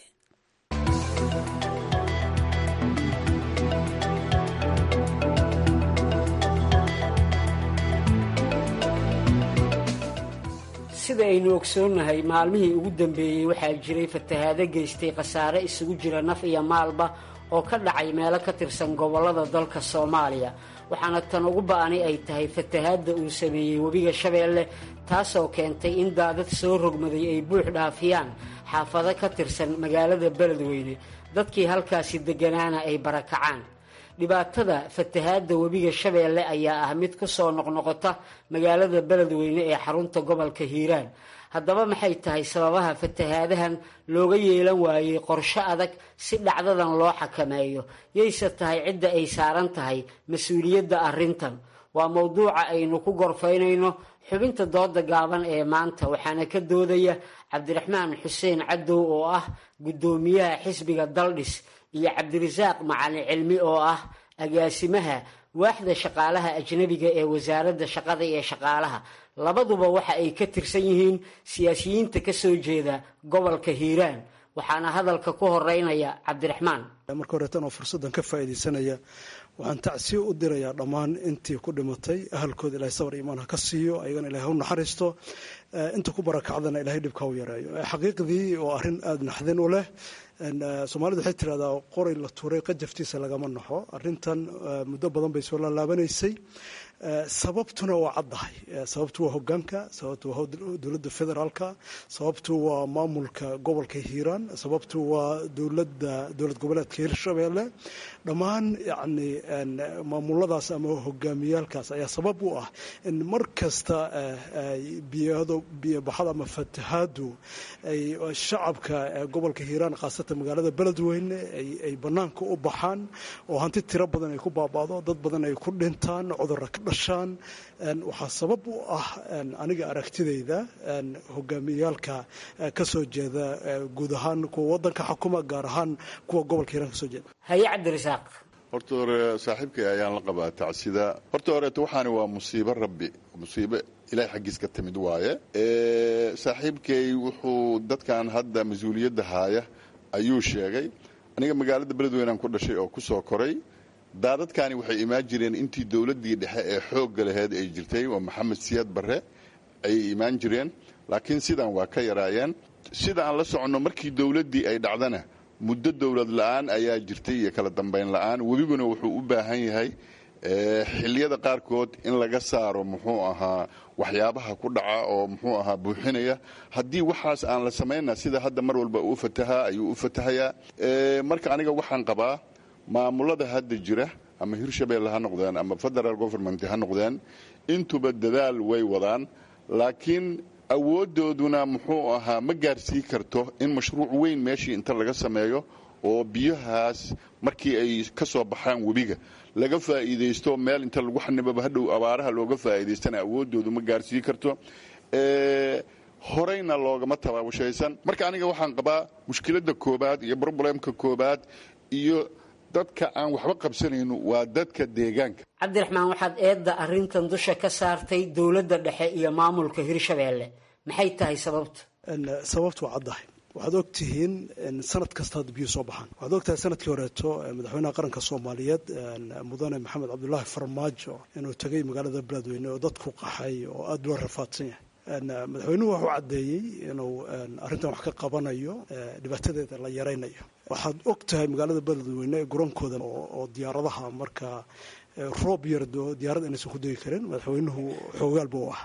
sida aynu ogsoonnahay maalmihii ugu dambeeyey waxaa jiray fatahaado geystay khasaare isugu jira naf iyo maalba oo ka dhacay meelo ka tirsan gobollada dalka soomaaliya waxaana tan ugu ba-ani ay tahay fatahaadda uu sameeyey webiga shabeelle taasoo keentay in daadad soo rogmaday ay buux dhaafiyaan xaafado ka tirsan magaalada beledweyne dadkii halkaasi degganaana ay barakacaan dhibaatada fatahaadda webiga shabeelle ayaa ah mid ku soo noqnoqota magaalada beledweyne ee xarunta gobolka hiiraan haddaba maxay tahay sababaha fatahaadahan looga yeelan waayey qorshe adag si dhacdadan loo xakameeyo yayse tahay cidda ay saaran tahay mas-uuliyadda arrintan waa mowduuca aynu ku gorfaynayno xubinta dooda gaaban ee maanta waxaana ka doodaya cabdiraxmaan xuseen cadow oo ah guddoomiyaha xisbiga daldhis iyo cabdirasaaq macalin cilmi oo ah agaasimaha waaxda shaqaalaha ajnabiga ee wasaaradda shaqada iyo shaqaalaha labaduba waxa ay ka tirsan yihiin siyaasiyiinta ka soo jeeda gobolka hiiraan waxaana hadalka ku horeynaya cabdiraxmaan marka horeetan oo fursaddan ka faa'iidaysanaya waxaan tacsiyo u dirayaa dhammaan intii ku dhimatay ahalkooda ilahay sabar iimaan ha ka siiyo ayagana ilahay ha u naxariisto inta ku barakacdana ilahay dhibka u yareeyo xaqiiqdii oo arrin aada naxdin u leh soomaalidu waxay tirahdaa qoray la tuuray qajaftiisa lagama naxo arrintan muddo badan bay soo laalaabanaysay sababtuna waa caddahay sababtu waa hogaanka sababtu waa dowladda federaalka sababtu waa maamulka gobolka hiiraan sababtu waa dowladda dowlad goboleedka hirshabeelle dhammaan yacni maamuladaas ama hogaamiyaalkaas ayaa sabab u ah in mar kasta biyado biyobaxada ama fatahaadu ay shacabka gobolka hiiraan khaasatan magaalada beledweyne ay bannaanka u baxaan oo hanti tiro badan ay ku baaba'do dad badan ay ku dhintaan cudurra ka dhashaan waxaa sabab u ah aniga aragtidayda hogaamiyaalka ka soo jeeda guud ahaan kuwa waddanka xukuma gaar ahaan kuwa gobolka hiiraan ka soo jeeda haye cabdirasaaq horta hore saaxiibkay ayaan la qabaa tacsida horta horeeto waxaani waa musiibo rabbi musiibo ilahay xaggiis ka timid waaye saaxiibkay wuxuu dadkan hadda mas-uuliyadda haaya ayuu sheegay aniga magaalada beledweynean ku dhashay oo ku soo koray daadadkani waxay imaan jireen intii dowladdii dhexe ee xoogga laheyd ay jirtay oo maxamed siyaad barre ayay imaan jireen laakiin sidan waa ka yaraayeen sida aan la soconno markii dowladdii ay dhacdana muddo dowlad la-aan ayaa jirtay iyo kala dambayn la-aan webiguna wuxuu u baahan yahay xilliyada qaarkood in laga saaro muxuu ahaa waxyaabaha ku dhaca oo muxuu ahaa buuxinaya haddii waxaas aan la samayna sida hadda mar walba uu fatahaa ayuu u fatahayaa marka aniga waxaan qabaa maamulada hadda jira ama hirshabeelle ha noqdeen ama federal government ha noqdeen intuba dadaal way wadaan laakiin awooddooduna muxuu ahaa ma gaarsii karto in mashruuc weyn meeshii inta laga sameeyo oo biyahaas markii ay ka soo baxaan webiga laga faa'iidaysto meel inta lagu xanibaba hadhow abaaraha looga faa'iidaystana awooddoodu ma gaarsii karto horeyna loogama tabaabashaysan marka aniga waxaan qabaa mushkiladda koobaad iyo broblemka koobaad iyo dadka aan waxba qabsanayno waa dadka deegaanka cabdiraxmaan waxaad eedda arrintan dusha ka saartay dowladda dhexe iyo maamulka hirshabeelle maxay tahay sababta sababtu waa caddahay waxaad og tihiin sanad kasta hadda biyuu soo baxaan waxaad og tahay sanadkii horeeto madaxweynaha qaranka soomaaliyeed mudane maxamed cabdulaahi farmaajo inuu tegay magaalada beledweyne oo dadku qaxay oo aada loo rafaadsan yahay madaxweynuhu wuxuu caddeeyey inuu arrintan wax ka qabanayo dhibaatadeeda la yaraynayo waxaad og tahay magaalada beledweyne gurankooda oo diyaaradaha marka roob yardo diyaarada inaysan ku degi karin madaxweynuhu xoogaal buu ah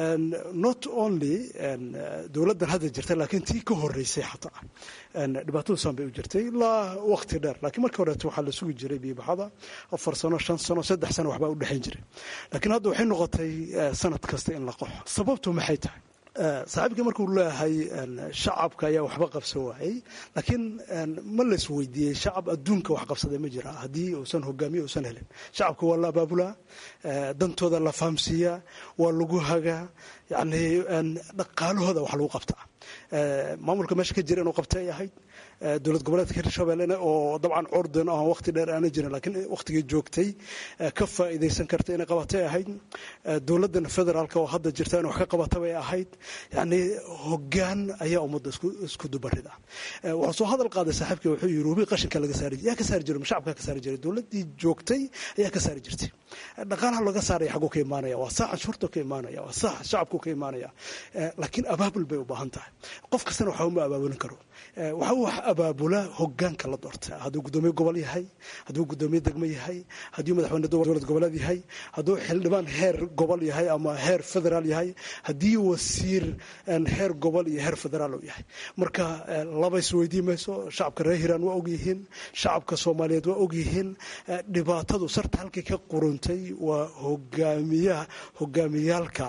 not only dowladdan hadda jirta laakiin tii ka horeysay xataa dhibaatadu saan bay u jirtay ilaa waqti dheer laakiin markii horeeto waxaa la sugi jiray biyobaxada afar sano shan sano saddex sano waxbaa u dhexayn jiray laakiin hadda waxay noqotay sanad kasta in la qoxo sababtu maxay tahay saaxiibka markuu leeyahay shacabka ayaa waxba qabsan waayey laakiin ma la isweydiiyey shacab adduunka wax qabsaday ma jira haddii uusan hogaamiye uusan helin shacabka waa la abaabulaa dantooda la fahamsiiyaa waa lagu hagaa yani dhaqaalahooda wax lagu qabtaa maamulka meesha ka jira inuu qabtay ay ahayd dowlad goboleedka hirshabellena oo dabcan cordon ah waqti dheer aana jirin laakiin waqtigii joogtay ka faa'iidaysan karta inay qabatay ahayd dowladdan federaalka oo hadda jirta in wax ka qabata bay ahayd yacni hoggaan ayaa ummadda isku dubarida wuxuu soo hadal qaaday saaxiibkii wuxuu yidhi webi qashinka laga saari yaa ka saari jiray shacabka ka saari jiray dowladdii joogtay ayaa ka saari jirtay dhaqaalaha laga saaraya xaguu ka imaanaya waa saa canshuurta ka imaanaya waa saa shacabku ka imaanaya laakiin abaabul bay u baahan tahay qof kastana waxa uma abaabulin karo waxa uu wax abaabula hogaanka la doorta hadduu guddoomiye gobol yahay hadduu guddoomiye degmo yahay hadduu madaxweyne dowlad goboleed yahay hadduu xildhibaan heer gobol yahay ama heer federaal yahay haddii wasiir heer gobol iyo heer federaal uu yahay marka laba isweydii mayso shacabka reer hiiraan waa ogyihiin shacabka soomaaliyeed waa ogyihiin dhibaatadu sarta halkay ka quruntay waa hogaamiyaha hogaamiyaalka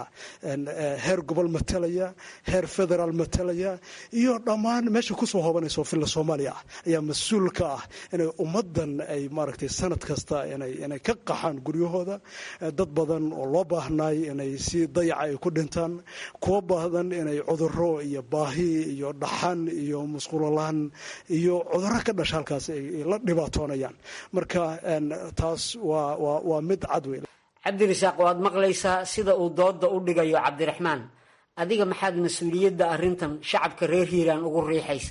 heer gobol matalaya heer federaal matalaya iyo dhammaan meesha kusoo hoobanayso filla soomaaliya ah ayaa mas-uul ka ah inay ummaddan ay maaragtay sanad kasta inay inay ka qaxaan guryahooda dad badan oo loo baahnaay inay si dayaca ay ku dhintaan kuwo badan inay cuduro iyo baahi iyo dhaxan iyo musqulolaan iyo cuduro ka dhasha halkaas ay la dhibaatoonayaan marka taas waa waa waa mid cad wey cabdirasaaq waad maqlaysaa sida uu dooda u dhigayo cabdiraxmaan adiga maxaad mas-uuliyadda arrintan shacabka reer hiiraan ugu riixaysaa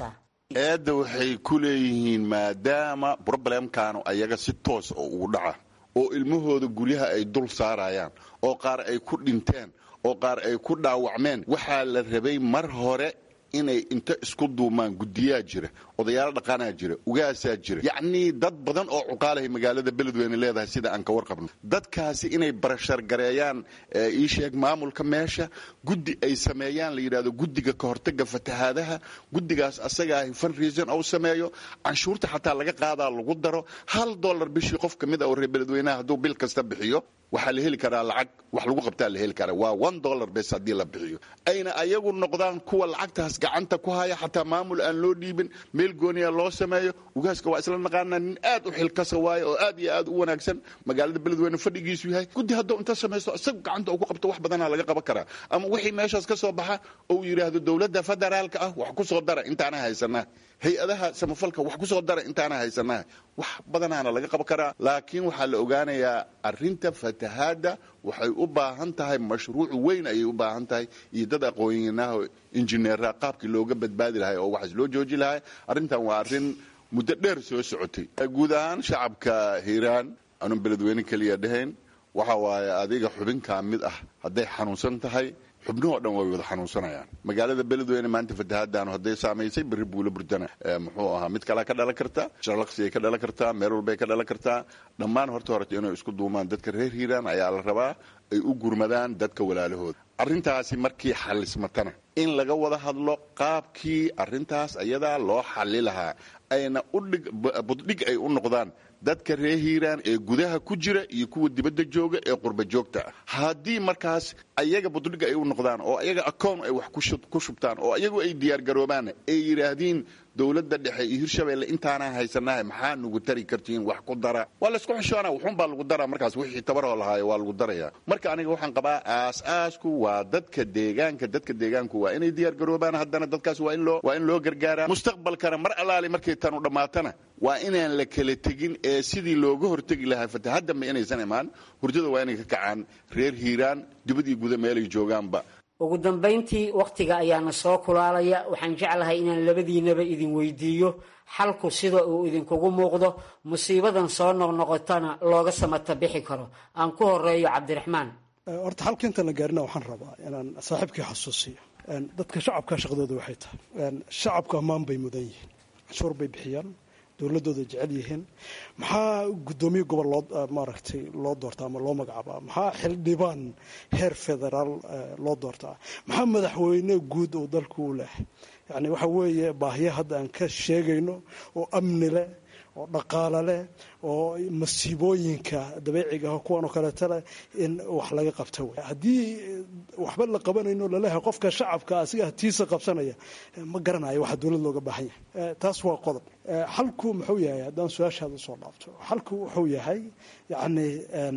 eedda waxay ku leeyihiin maadaama broblemkanu ayaga si toos oo ugu dhaca oo ilmahooda guryaha ay dul saarayaan oo qaar ay ku dhinteen oo qaar ay ku dhaawacmeen waxaa la rabay mar hore inay inta isku duumaan guddiyaa jira odayaalo dhaqanaa jira ugaasaa jira yacnii dad badan oo cuqaalahay magaalada beledweyne leedahay sida aan ka warqabno dadkaasi inay barashargareeyaan ii sheeg maamulka meesha guddi ay sameeyaan la yidhahdo guddiga ka hortaga fatahaadaha guddigaas asagaa funreason ou sameeyo canshuurta xataa laga qaadaa lagu daro hal dollar bishii qof ka mid a oo reer beledweynaha hadduu bil kasta bixiyo waxaa la heli karaa lacag wax lagu qabtaa la heli karaa waa one dollar bes haddii la bixiyo ayna ayagu noqdaan kuwa lacagtaas gacanta ku haya xataa maamul aan loo dhiibin meel gooniya loo sameeyo ugaaska waa isla naqaanaa nin aad u xilkasa waaye oo aad iyo aad u wanaagsan magaalada beledweyne fadhigiisu yahay guddi hadduu inta samaysto isaga gacanta uu ku qabto wax badanaa laga qaban karaa ama wixii meeshaas ka soo baxa ou yidhaahdo dowladda federaalka ah wax ku soo dara intaana haysanaa hay-adaha samafalka wax ku soo dara intaana haysanaa wax badanaana laga qaban karaa laakiin waxaa la ogaanayaa arinta fatahaadda waxay u baahan tahay mashruuc weyn ayay u baahan tahay iyo dad aqoonyanaha injineera qaabkii looga badbaadi lahay oo waxaas loo jooji lahay arrintan waa arrin muddo dheer soo socotay guud ahaan shacabka hiiraan anun beledweyne keliya dhahayn waxa waaye adiga xubinkaa mid ah hadday xanuunsan tahay xubnuhoo dhan way wada xanuunsanayaan magaalada beledweyne maanta fatahaadaanu hadday saamaysay berri buula burdana muxuu ahaa mid kalea ka dhalan karta sharlaqsiyay ka dhalan kartaa meel walbay ka dhalan kartaa dhammaan horta horeta inay isku duumaan dadka reer hiiraan ayaa la rabaa ay u gurmadaan dadka walaalahooda arrintaasi markii xalismatana in laga wada hadlo qaabkii arrintaas ayadaa loo xali lahaa ayna udhig buddhig ay u noqdaan dadka reer hiiraan ee gudaha ku jira iyo kuwa dibadda jooga ee qurba joogta ah haddii markaas ayaga buddhig ay u noqdaan oo ayaga akown ay wax ku shubtaan oo ayagu ay diyaargaroobaan ay yidhaahdiin dowladda dhexe iyo hirshabeelle intaanaan haysanahay maxaa nugu tari kartiin wax ku dara waa laysku xishoona wuxuunbaa lagu daraa markaas wixii tabaroo lahaayo waa lagu daraya marka aniga waxaan qabaa aas-aasku waa dadka deegaanka dadka deegaanku waa inay diyaargaroobaan haddana dadkaas waa in loo waa in loo gargaaraa mustaqbalkana mar allaali markay tanu dhammaatana waa inaan la kala tegin ee sidii looga hortegi lahaa fatahaddanba inaysan imaan hurdada waa inay ka kacaan reer hiiraan dibad iyo guda meelay joogaanba ugu dambayntii wakhtiga ayaana soo kulaalaya waxaan jeclahay inaan labadiinaba idin weydiiyo xalku sida uu idinkugu muuqdo musiibadan soo noqnoqotana looga samata bixi karo aan ku horeeyo cabdiraxmaan horta xalka intaan la gaarina waxaan rabaa inaan saaxiibkii xasuusiyo dadka shacabka shaqdooda waxay tahay shacabku ammaan bay mudan yihiin canshuur bay bixiyaan dowladooda jecel yihiin maxaa guddoomiye gobol loo maaragtay loo doortaa ama loo magacaabaa maxaa xildhibaan heer federaal loo doortaa maxaa madaxweyne guud oo dalku u leh yacni waxa weeye baahiya hadda aan ka sheegayno oo amni leh oo dhaqaalo leh oo masiibooyinka dabeeciga ah kuwan oo kaleeto leh in wax laga qabta wey haddii waxba la qabanayno laleeyahay qofka shacabka asiga hatiisa qabsanaya ma garanayo waxa dowlad looga baahan yahay taas waa qodob xalku muxuu yahay haddaan su-aashaada usoo dhaafto xalku wuxuu yahay yacni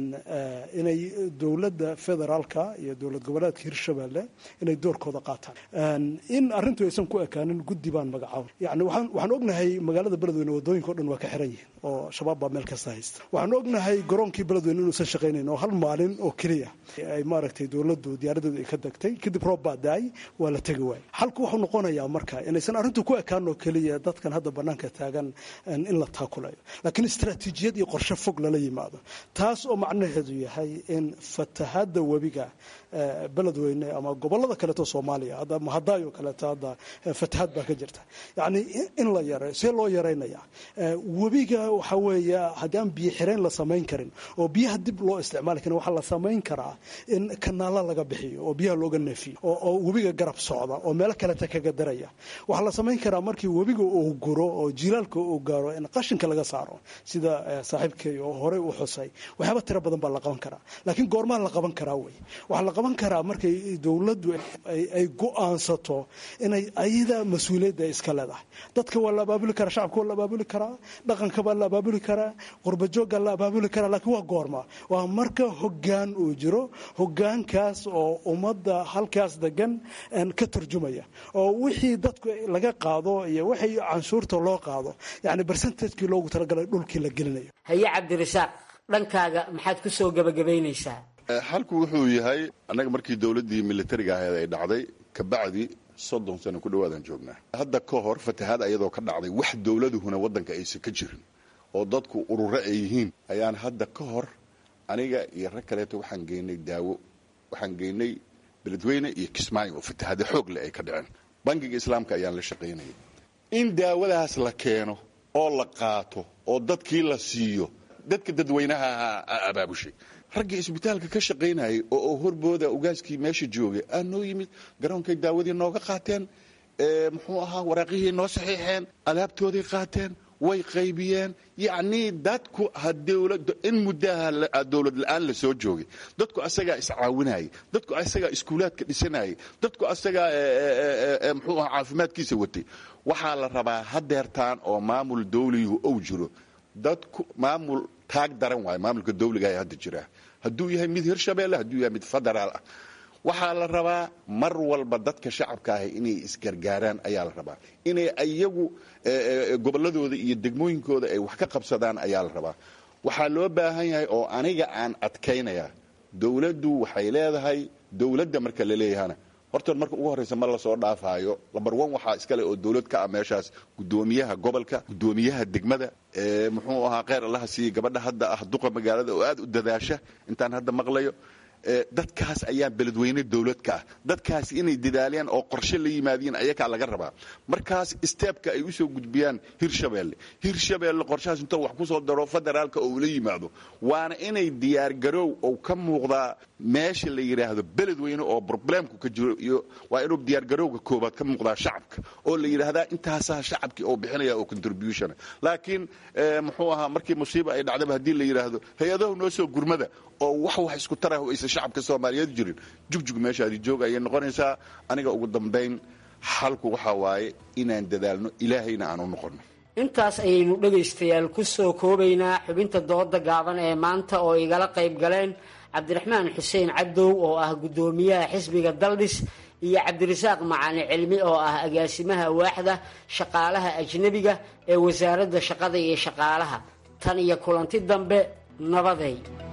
inay dowladda federaalka iyo dowlad goboleedka hirshabelle inay doorkooda qaataan in arrintu aysan ku ekaanin guddi baan magacaabay yani waxaan ognahay magaalada beledweyne wadooyinka o dhan waa ka xiran yihiin oo shabaab baa meel kasta haysta waxaan ognahay garoonkii beledweyne inuusan shaqaynayn oo hal maalin oo keliya ay maaragtay dowladdu diyaaradeedu ay ka degtay kadib roob baa daay waa la tegi waayay xalku wuxuu noqonayaa marka inaysan arrintu ku ekaan oo keliya dadkan hadda banaanka taagan in la taakulayo laakiin istaraatiijiyad iyo qorshe fog lala yimaado taas oo macnaheedu yahay in fatahaadda webiga beledweyne ama gobolada kaleeto soomaaliya hadda mahadaayo kaleeto hadda fatahaad baa ka jirta yacni in la yareeyo see loo yareynaya webiga waxa weeye haddii aan biyo xireen la samayn karin oo biyaha dib loo isticmaali karin waxaa la samayn karaa in kanaala laga bixiyo oo biyaha looga neefiyo oo webiga garab socda oo meelo kaleta kaga daraya waxaa la samayn karaa markii webiga uu guro oo jilaalka uu gaaro in qashinka laga saaro sida saaxiibkay oo horey u xusay waxyaaba tiro badan baa la qaban karaa laakiin goormaa la qaban karaa wey waxaa la qaban karaa markay dowladdu ay go-aansato inay ayada mas-uuliyadda iska leedahay dadka waa la abaabuli karaa shacabka waa la abaabuli karaa dhaqanka baa la abaabuli karaa qurbajoogga la abaabuli karaa laakiin waa goorma waa marka hoggaan uu jiro hoggaankaas oo ummadda halkaas degan ka turjumaya oo wixii dadku laga qaado iyo wixii canshuurta loo qaado yacni bersentajkii loogu talagalay dhulkii la gelinayo haye cabdirasaaq dhankaaga maxaad ku soo gebagabaynaysaa xalku wuxuu yahay annaga markii dowladdii militariga ahayd ay dhacday kabacdi soddon sano ku dhawaadaan joognaa hadda ka hor fatahaad ayadoo ka dhacday wax dowladuhuna waddanka aysan ka jirin oo dadku ururo ay yihiin ayaan hadda ka hor aniga iyo rag kaleeto waxaan geynay daawo waxaan geynay beledweyne iyo kismaayo oo fatahaada xoog leh ay ka dhaceen bangiga islaamka ayaan la shaqaynayay in daawadaas la keeno oo la qaato oo dadkii la siiyo dadka dadweynaha ahaa abaabushay raggii isbitaalka ka shaqaynayay oo horbooda ugaaskii meesha joogay aa noo yimid garoonkay daawadii nooga qaateen muxuu ahaa waraaqihii noo saxiixeen alaabtooday qaateen way qaybiyeen yacnii dadku ha dowlad in muddaha dowlad la-aan la soo joogay dadku asagaa iscaawinayay dadku asagaa iskuulaadka dhisanayay dadku asagaa muxuu ahaa caafimaadkiisa watay waxaa la rabaa hadeertaan oo maamul dawligu ou jiro dadku maamul taag daran waayo maamulka dawliga hadda jira hadduu yahay mid hirshabeelle hadduu yahay mid federaal ah waxaa la rabaa mar walba dadka shacabka ahi inay isgargaaraan ayaa la rabaa inay iyagu gobolladooda iyo degmooyinkooda ay wax ka qabsadaan ayaa la rabaa waxaa loo baahan yahay oo aniga aan adkaynayaa dowladdu waxay leedahay dowladda marka la leeyahana horta marka ugu horreysa ma lasoo dhaafaayo lambar one waxaa iskale oo dowlad ka ah meeshaas guddoomiyaha gobolka guddoomiyaha degmada muxuu ahaa kheyr allaha siiye gabadha hadda ah duqa magaalada oo aad u dadaasha intaan hadda maqlayo dadkaas ayaa beledweyne dowlad ka ah dadkaas inay dadaalayaan oo qorshe la yimaadiin ayakaa laga rabaa markaas steebka ay usoo gudbiyaan hirshabeelle hirshabeelle qorshahaas intoo wax kusoo daro federaalka oo ula yimaado waana inay diyaargaroow oo ka muuqdaa meesha la yidhaahdo beledweyne oo problemku ka jiro iyo waa inuu diyaargarowga koobaad ka muuqdaa shacabka oo la yidhaahdaa intaasaa shacabkii oo bixinaya oo contribution laakiin muxuu ahaa markii musiiba ay dhacdaba haddii la yidhaahdo hay-adahu noo soo gurmada oo wax wax isku tarah aysan shacabka soomaaliyeed jirin jugjug meeshaadi joog ayay noqonaysaa aniga ugu dambayn xalku waxaa waaye inaan dadaalno ilaahayna aan u noqonno intaas ayaynu dhegaystayaal ku soo koobaynaa xubinta dooda gaaban ee maanta oo igala qayb galeen cabdiraxmaan xuseen cadow oo ah guddoomiyaha xisbiga daldhis iyo cabdirasaaq macani cilmi oo ah agaasimaha waaxda shaqaalaha ajnebiga ee wasaaradda shaqada iyo shaqaalaha tan iyo kulanti dambe nabaday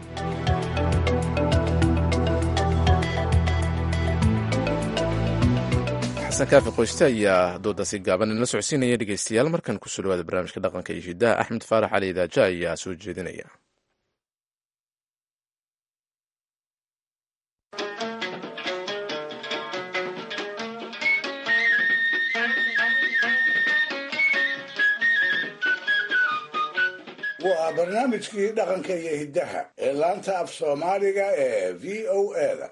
xasan kaafi qoyste ayaa doodaasi gaaban inala socodsiinaya dhegeystayaal markan kusoo dhawaada barnaamijka dhaqanka iyo hidaha axmed faarax cali idaaja ayaa soo jeedinaya waa barnaamijkii dhaqanka iyo hiddaha ee laanta af soomaaliga ee v o eda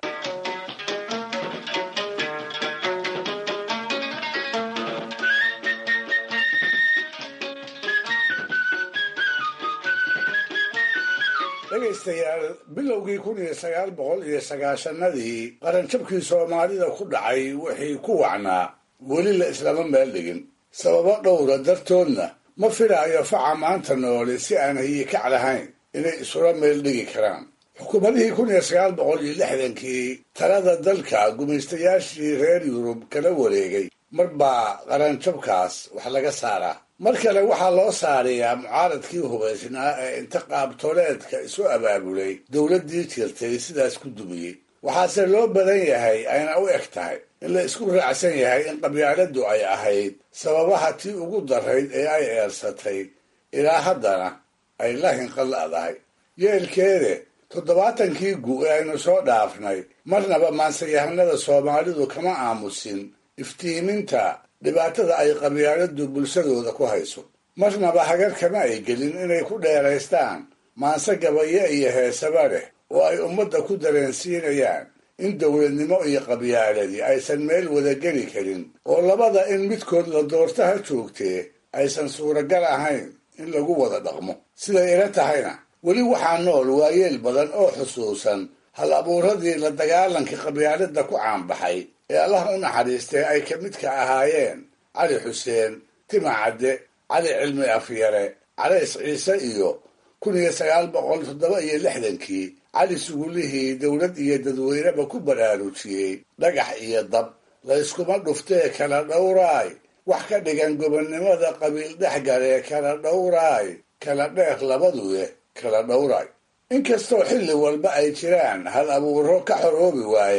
dhegaystayaal bilowgii kun iyo sagaal boqol iyo sagaashanadii qaranjabkii soomaalida ku dhacay wixii ku wacnaa weli la islama meel dhigin sababo dhowra dartoodna ma filaayo faca maanta noole si aan hiyikac lahayn inay isula meel dhigi karaan xukuumadihii kun iyo sagaal boqol iyo lixdankii talada dalka gumaystayaashii reer yurub kala wareegay mar baa qaranjabkaas wax laga saaraa mar kale waxaa loo saarayaa mucaaradkii hubaysnaa ee inta qaabtoleedka isu abaabulay dowladdii jirtay sidaas ku dumiyey waxaase loo badan yahay ayna u eg tahay in la isku raacsan yahay in qabyaaladdu ay ahayd sababaha tii ugu darayd ee ay eersatay ilaa haddana ay la hinqaladahay yeelkeede toddobaatankii gu ee aynu soo dhaafnay marnaba maansayahanada soomaalidu kama aamusin iftiiminta dhibaatada ay qabyaaladdu bulshadooda ku hayso marnaba hagar kama ay gelin inay ku dheeraystaan maanse gabayo iyo heesaba leh oo ay ummadda ku dareensiinayaan in dowladnimo iyo qabyaaladii aysan meel wada geli karin oo labada in midkood la doortaha joogtee aysan suuragal ahayn in lagu wada dhaqmo siday ila tahayna weli waxaa nool waayeel badan oo xusuusan hal abuuradii la dagaalankii qabyaaladda ku caanbaxay ee allah u naxariistay ay ka midka ahaayeen cali xuseen tima cadde cali cilmi afyare calays ciise iyo kun iyo sagaal boqol toddoba iyo lixdankii cali sugulihii dowlad iyo dadweyneba ku baraarujiyey dhagax iyo dab layskuma dhuftee kala dhowraay wax ka dhigan gobonnimada qabiil dhexgalee kala dhowraay kala dheer labaduye kala dhowraay inkastoo xilli walba ay jiraan hal abuuro ka xoroobi waaya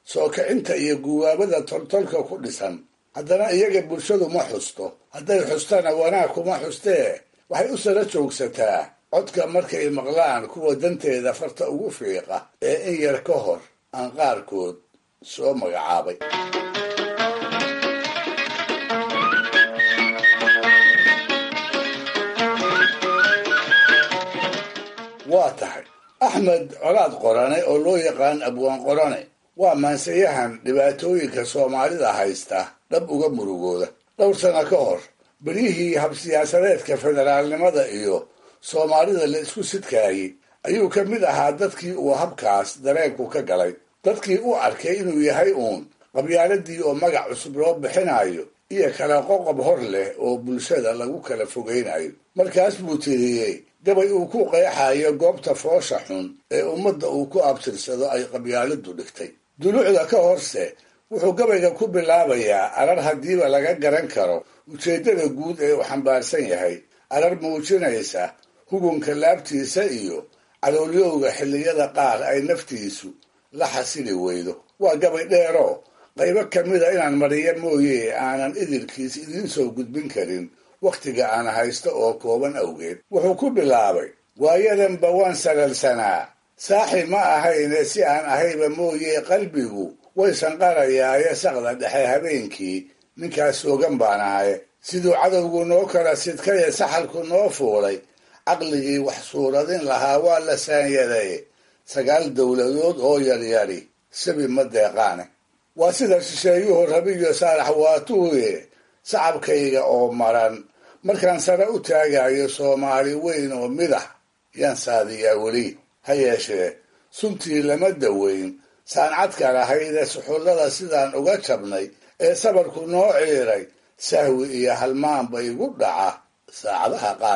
soo kicinta iyo guwaabada toltolka ku dhisan haddana iyaga bulshadu ma xusto hadday xustana wanaag kuma xustee waxay u sara joogsataa codka markay maqlaan kuwa danteeda farta ugu fiiqa ee in yar ka hor aan qaarkood soo magacaabay waa tahay axmed colaad qorane oo loo yaqaan abwaan qorane waa maansayahan dhibaatooyinka soomaalida haysta dhab uga murugooda dhowr sano ka hor beryihii habsiyaasadeedka federaalnimada iyo soomaalida la isku sidkaayey ayuu ka mid ahaa dadkii uu habkaas dareenku ka galay dadkii u arkay inuu yahay uun qabyaaladii oo magac cusub loo bixinayo iyo kala qoqob hor leh oo bulshada lagu kala fogaynayo markaas buu tiriyey gabay uu ku qeexayo goobta foosha xun ee ummadda uu ku abtirsado ay qabyaaladu dhigtay dulucda ka horse wuxuu gabayga ku bilaabayaa arar haddiiba laga garan karo ujeeddada guud ee uu xambaarsan yahay arar muujinaysa hugunka laabtiisa iyo caloolyowga xilliyada qaar ay naftiisu la xasili weydo waa gabay dheero qaybo ka mida inaan mariyo mooye aanan idilkiis idiin soo gudbin karin wakhtiga aan haysto oo kooban awgeed wuxuu ku bilaabay waayadanba waan salalsanaa saaxi ma ahayne si aan ahayba mooye qalbigu way sanqarayaaye saqda dhexe habeenkii ninkaas soogan baan ahay siduu cadowgu noo kala sidkaye saxalku noo fuulay caqligii wax suuradin lahaa waa la saanyaday sagaal dowladood oo yaryari sabi ma deeqaane waa sida shisheeyuhu rabiyo saalax waatuuye sacabkayga oo maran markaan sare u taagayo soomaali weyn oo midax yaan saadiyaa weli ha yeeshee suntii lama daweyn saancadka lahaydee suxullada sidaan uga jabnay ee sabarku noo ciiray sahwi iyo halmaanba igu dhaca saacadaha qaar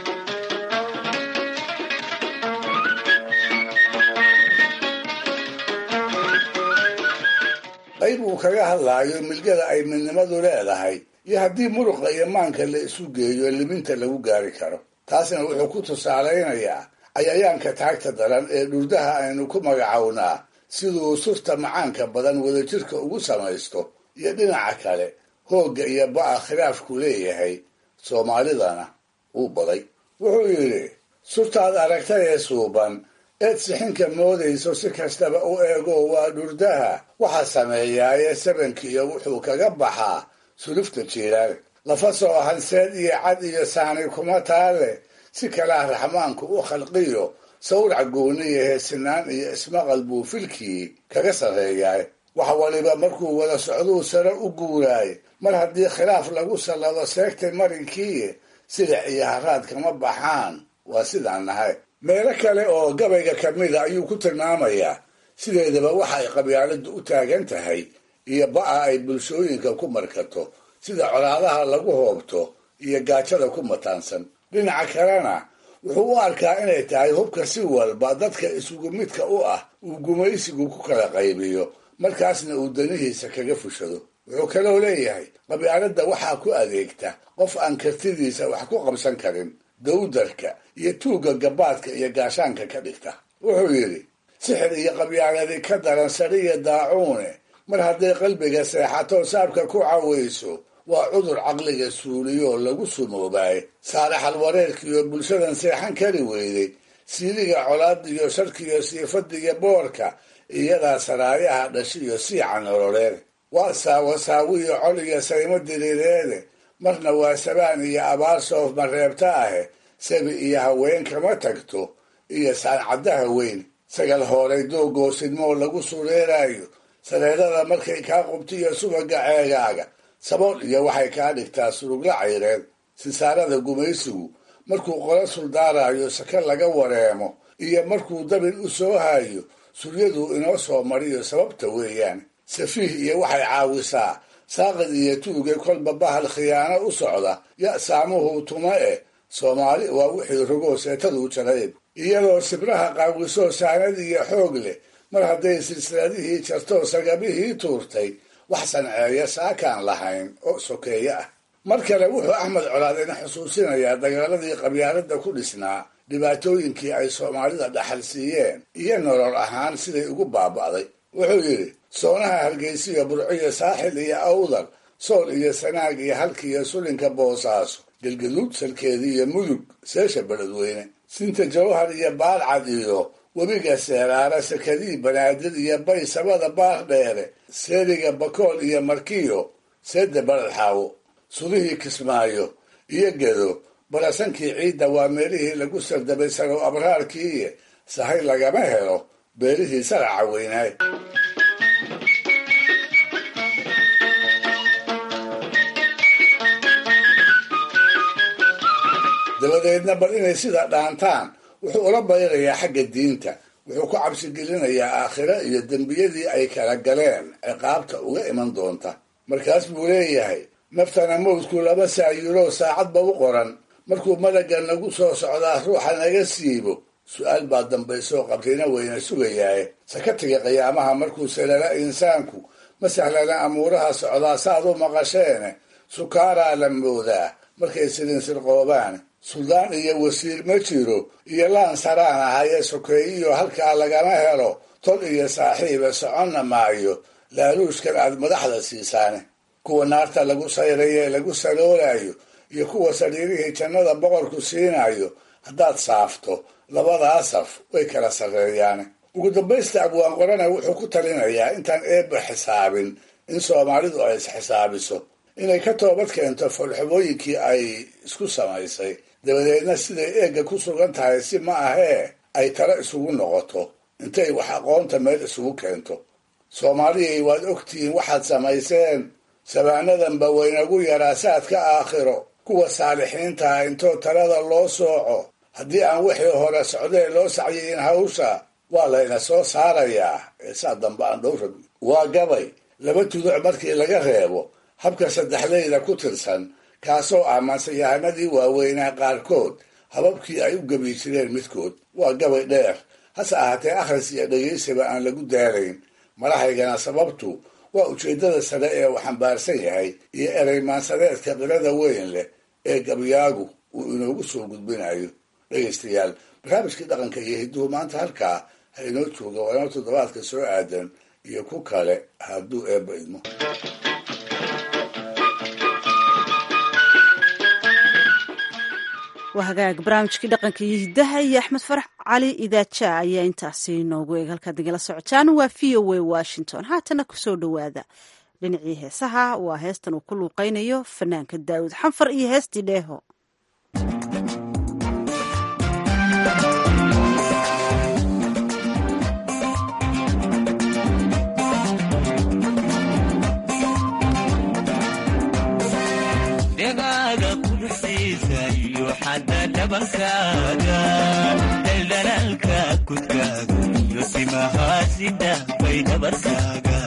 qayb uu kaga hadlaayo milgada ay midnimadu leedahay iyo haddii muruqa iyo maanka la isu geeyo liminta lagu gaari karo taasna wuxuu ku tusaalaynayaa cayayaanka taagta daran ee dhurdaha aynu ku magacownaa siduu surta macaanka badan wadajirka ugu samaysto iyo dhinaca kale hoogga iyo ba'a khilaafku leeyahay soomaalidana uu baday wuxuu yidhi surtaad aragtay ee suuban eed sixinka moodayso si kastaba u eego waa dhurdaha waxa sameeyaaye sabankiiyo wuxuu kaga baxaa sulufta jiiraale lafa soo hanseed iyo cad iyo saani kuma taale si kalaa raxmaanku u khalqiyo sawrac gooniya heesinaan iyo ismaqal buu filkii kaga sarreeyaay wax waliba markuu wada socduu sare u guuraay mar haddii khilaaf lagu sallado seegtay marinkiiye silic iyo haraad kama baxaan waa sidaan nahay meelo kale oo gabayga ka mida ayuu ku tilmaamayaa sideedaba waxa ay qabyaaladu u taagan tahay iyo ba'a ay bulshooyinka ku markato sida colaadaha lagu hoobto iyo gaajada ku mataansan dhinaca kalena wuxuu u arkaa inay tahay hubka si walba dadka isugu midka u ah uu gumaysigu ku kala qaybiyo markaasna uu danihiisa kaga fushado wuxuu kaloo leeyahay qabyaaladda waxaa ku adeegta qof aan kartidiisa wax ku qabsan karin dawdarka iyo tuugga gabaadka iyo gaashaanka ka dhigta wuxuu yidhi sixir iyo qabyaaladi ka daran sariya daacuune mar hadday qalbiga seexato saabka ku cawayso waa cudur caqliga suuliyoo lagu sumoobaaye saalaxal wareerkiiyo bulshadan seexan kari weyday siiliga colaadiyo sharkiyo siifadiyo boorka iyadaa saraayaha dhashiyo siica nololeed waa saawasaawiyo col iyo saymo diriireede marna waa sabaan iyo abaar soof mareebta ahe sabi iyo haween kama tagto iyo saancaddaha weyn sagal hooray doogoosidmoo lagu sureerayo sareerada markay kaa qubtiyo subaga ceegaaga sabool iyo waxay kaa dhigtaa surugla cayreed sisaarada gumaysigu markuu qolo suldaarayo saka laga wareemo iyo markuu dabin u soo hayo suryaduu inoo soo mariyo sababta weeyaan safiih iyo waxay caawisaa saaqid iyo tuuge kolba bahal khiyaano u socda ya saamuhu tuma eh soomaali waa wixii rogoo seetaduu jarayb iyadoo sibraha qaawisoo saanad iyo xoog leh mar hadday silsiladihii jartoo sagabihii tuurtay wax sanceeya saakaan lahayn oo sokeeye ah mar kale wuxuu axmed colaad ina xusuusinayaa dagaaladii qabyaalada ku dhisnaa dhibaatooyinkii ay soomaalida dhaxal siiyeen iyo nolol ahaan siday ugu baaba'day wuxuu yidhi soonaha hargeysiyo burciyo saaxil iyo awdal sool iyo sanaag iyo halkiiyo sulinka boosaaso galgaduud salkeedii iyo mudug seesha beledweyne sinta jawhar iyo baalcad iyo webiga seeraara sakadii banaadir iyo bay sabada baar dheere seeriga bakool iyo markiyo seedda baladxaawo sudihii kismaayo iyo gedo barasankii ciidda waa meelihii lagu sardabay sarow abraarkiiye sahay lagama helo beelihii saraca weynaay dabadeedna bal inay sida dhaantaan wuxuu ula bayrayaa xagga diinta wuxuu ku cabsigelinayaa aakhiro iyo dembiyadii ay kala galeen ciqaabta uga iman doonta markaas buu leeyahay naftana mawdku laba saayiro saacadba u qoran markuu malagga nagu soo socdaa ruuxa naga siibo su-aal baa dambaysoo qabrina weyna sugayaaye sakatiga qiyaamaha markuu salala insaanku ma sahlana amuuraha socdaa saad u maqasheene sukaaraa la moodaa markay sidin sirqoobaan suldaan iyo wasiir ma jiro iyo laan saraan ahayee sokeeyiyo halkaa lagama helo tol iyo saaxiiba soconna maayo laaluushkan aad madaxda siisaane kuwa naarta lagu sayrayo ee lagu saloolayo iyo kuwa sariirihii jannada boqorku siinayo haddaad saafto labadaa saf way kala sarreeyaane ugu dambaysta abwaan qorana wuxuu ku talinayaa intaan eebba xisaabin in soomaalidu ay isxisaabiso inay ka toobad keento foolxumooyinkii ay isku samaysay dabadeedna siday eegga ku sugan tahay si ma ahee ay talo isugu noqoto intay wax aqoonta meel isugu keento soomaaliyay waad ogtihiin waxaad samayseen sabaanadanba waynagu yaraa saadka aakhiro kuwa saalixiintaha intoo talada loo sooco haddii aan wixii hore socdee loo sacyayin hawsha waa layna soo saarayaa ee saa dambe aan dhowrab waa gabay laba tuduc markii laga reebo habka saddexleyda ku tirsan kaasoo ah mansayahanadii waaweynaa qaarkood hababkii ay u gebi jireen midkood waa gabay dheer hase ahaatee akhris iyo dhegaysiba aan lagu daalayn madahaygana sababtu waa ujeeddada sare ee uu xambaarsan yahay iyo ereymaansadeedka qirada weyn leh ee gabyaagu uu inoogu soo gudbinayo dhegaystayaal barnaamijkii dhaqanka iyo hidduhu maanta halkaa ha inoo jooga waa inoo toddobaadka soo aadan iyo ku kale hadduu eebba idmo waa hagaag barnaamijkii dhaqanka iyo hiddaha iyo axmed farax cali idaaja ayaa intaasi noogu eeg halkaad nagala socotaan waa v o a washington haatana kusoo dhowaada dhinacii heesaha waa heestan uu ku luuqaynayo fanaanka daawud xanfar iyo heestii dheeho dhabankaaga daldalaalka kudkaaga iyo simahaasida bay dhabarkaaga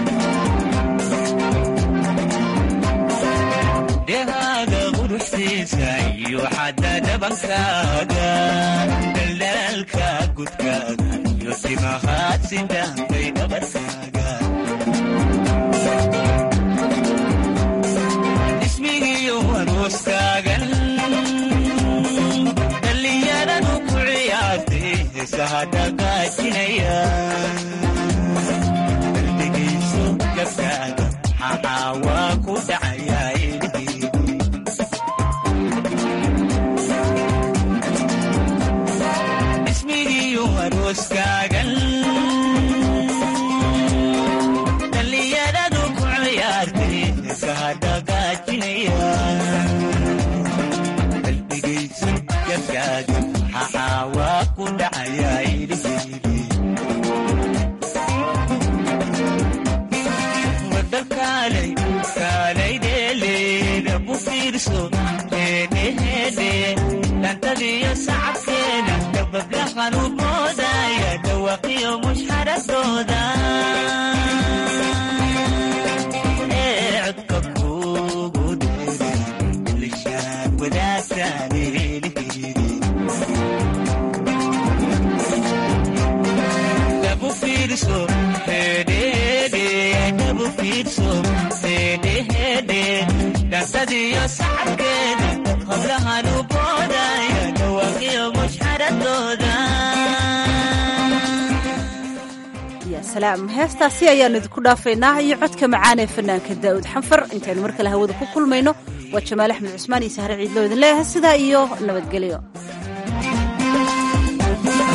dhehaaga quruxsiisa iyo xadda dhabankaaga daldalaalka kudkaaga iyo simahaasida bay dhabarkaaga ismigiyo arooskaagan sahadagaajinaya qalbigayso gabkaaga maxaa waa ku dhacayaa ismigiyo arooskaagan dhallinyaradu ku ciyaartay sahadagaajinaya qalbigayso gabkaaga maxaa waa ku dhacayaa dantadiyo sacabkeeda dabablahan u moodaya dhawaqiyo mushxaradooda ee codka kugu dheere lishaan wadaagtaan dabu fiirso hedhede dabu fiirso hedhehede dantadiyo sacabkeeda hablahan u boodaya dhawaaqiyo mushxaradooda salaam heestaasi ayaanu idinku dhaafaynaa iyo codka macaan ee fanaanka daa'uud xanfar intaynu mar kale hawada ku kulmayno waa jamaal axmed cusmaan iyo sahre ciidloo idin leeyahay sidaa iyo nabadgelyo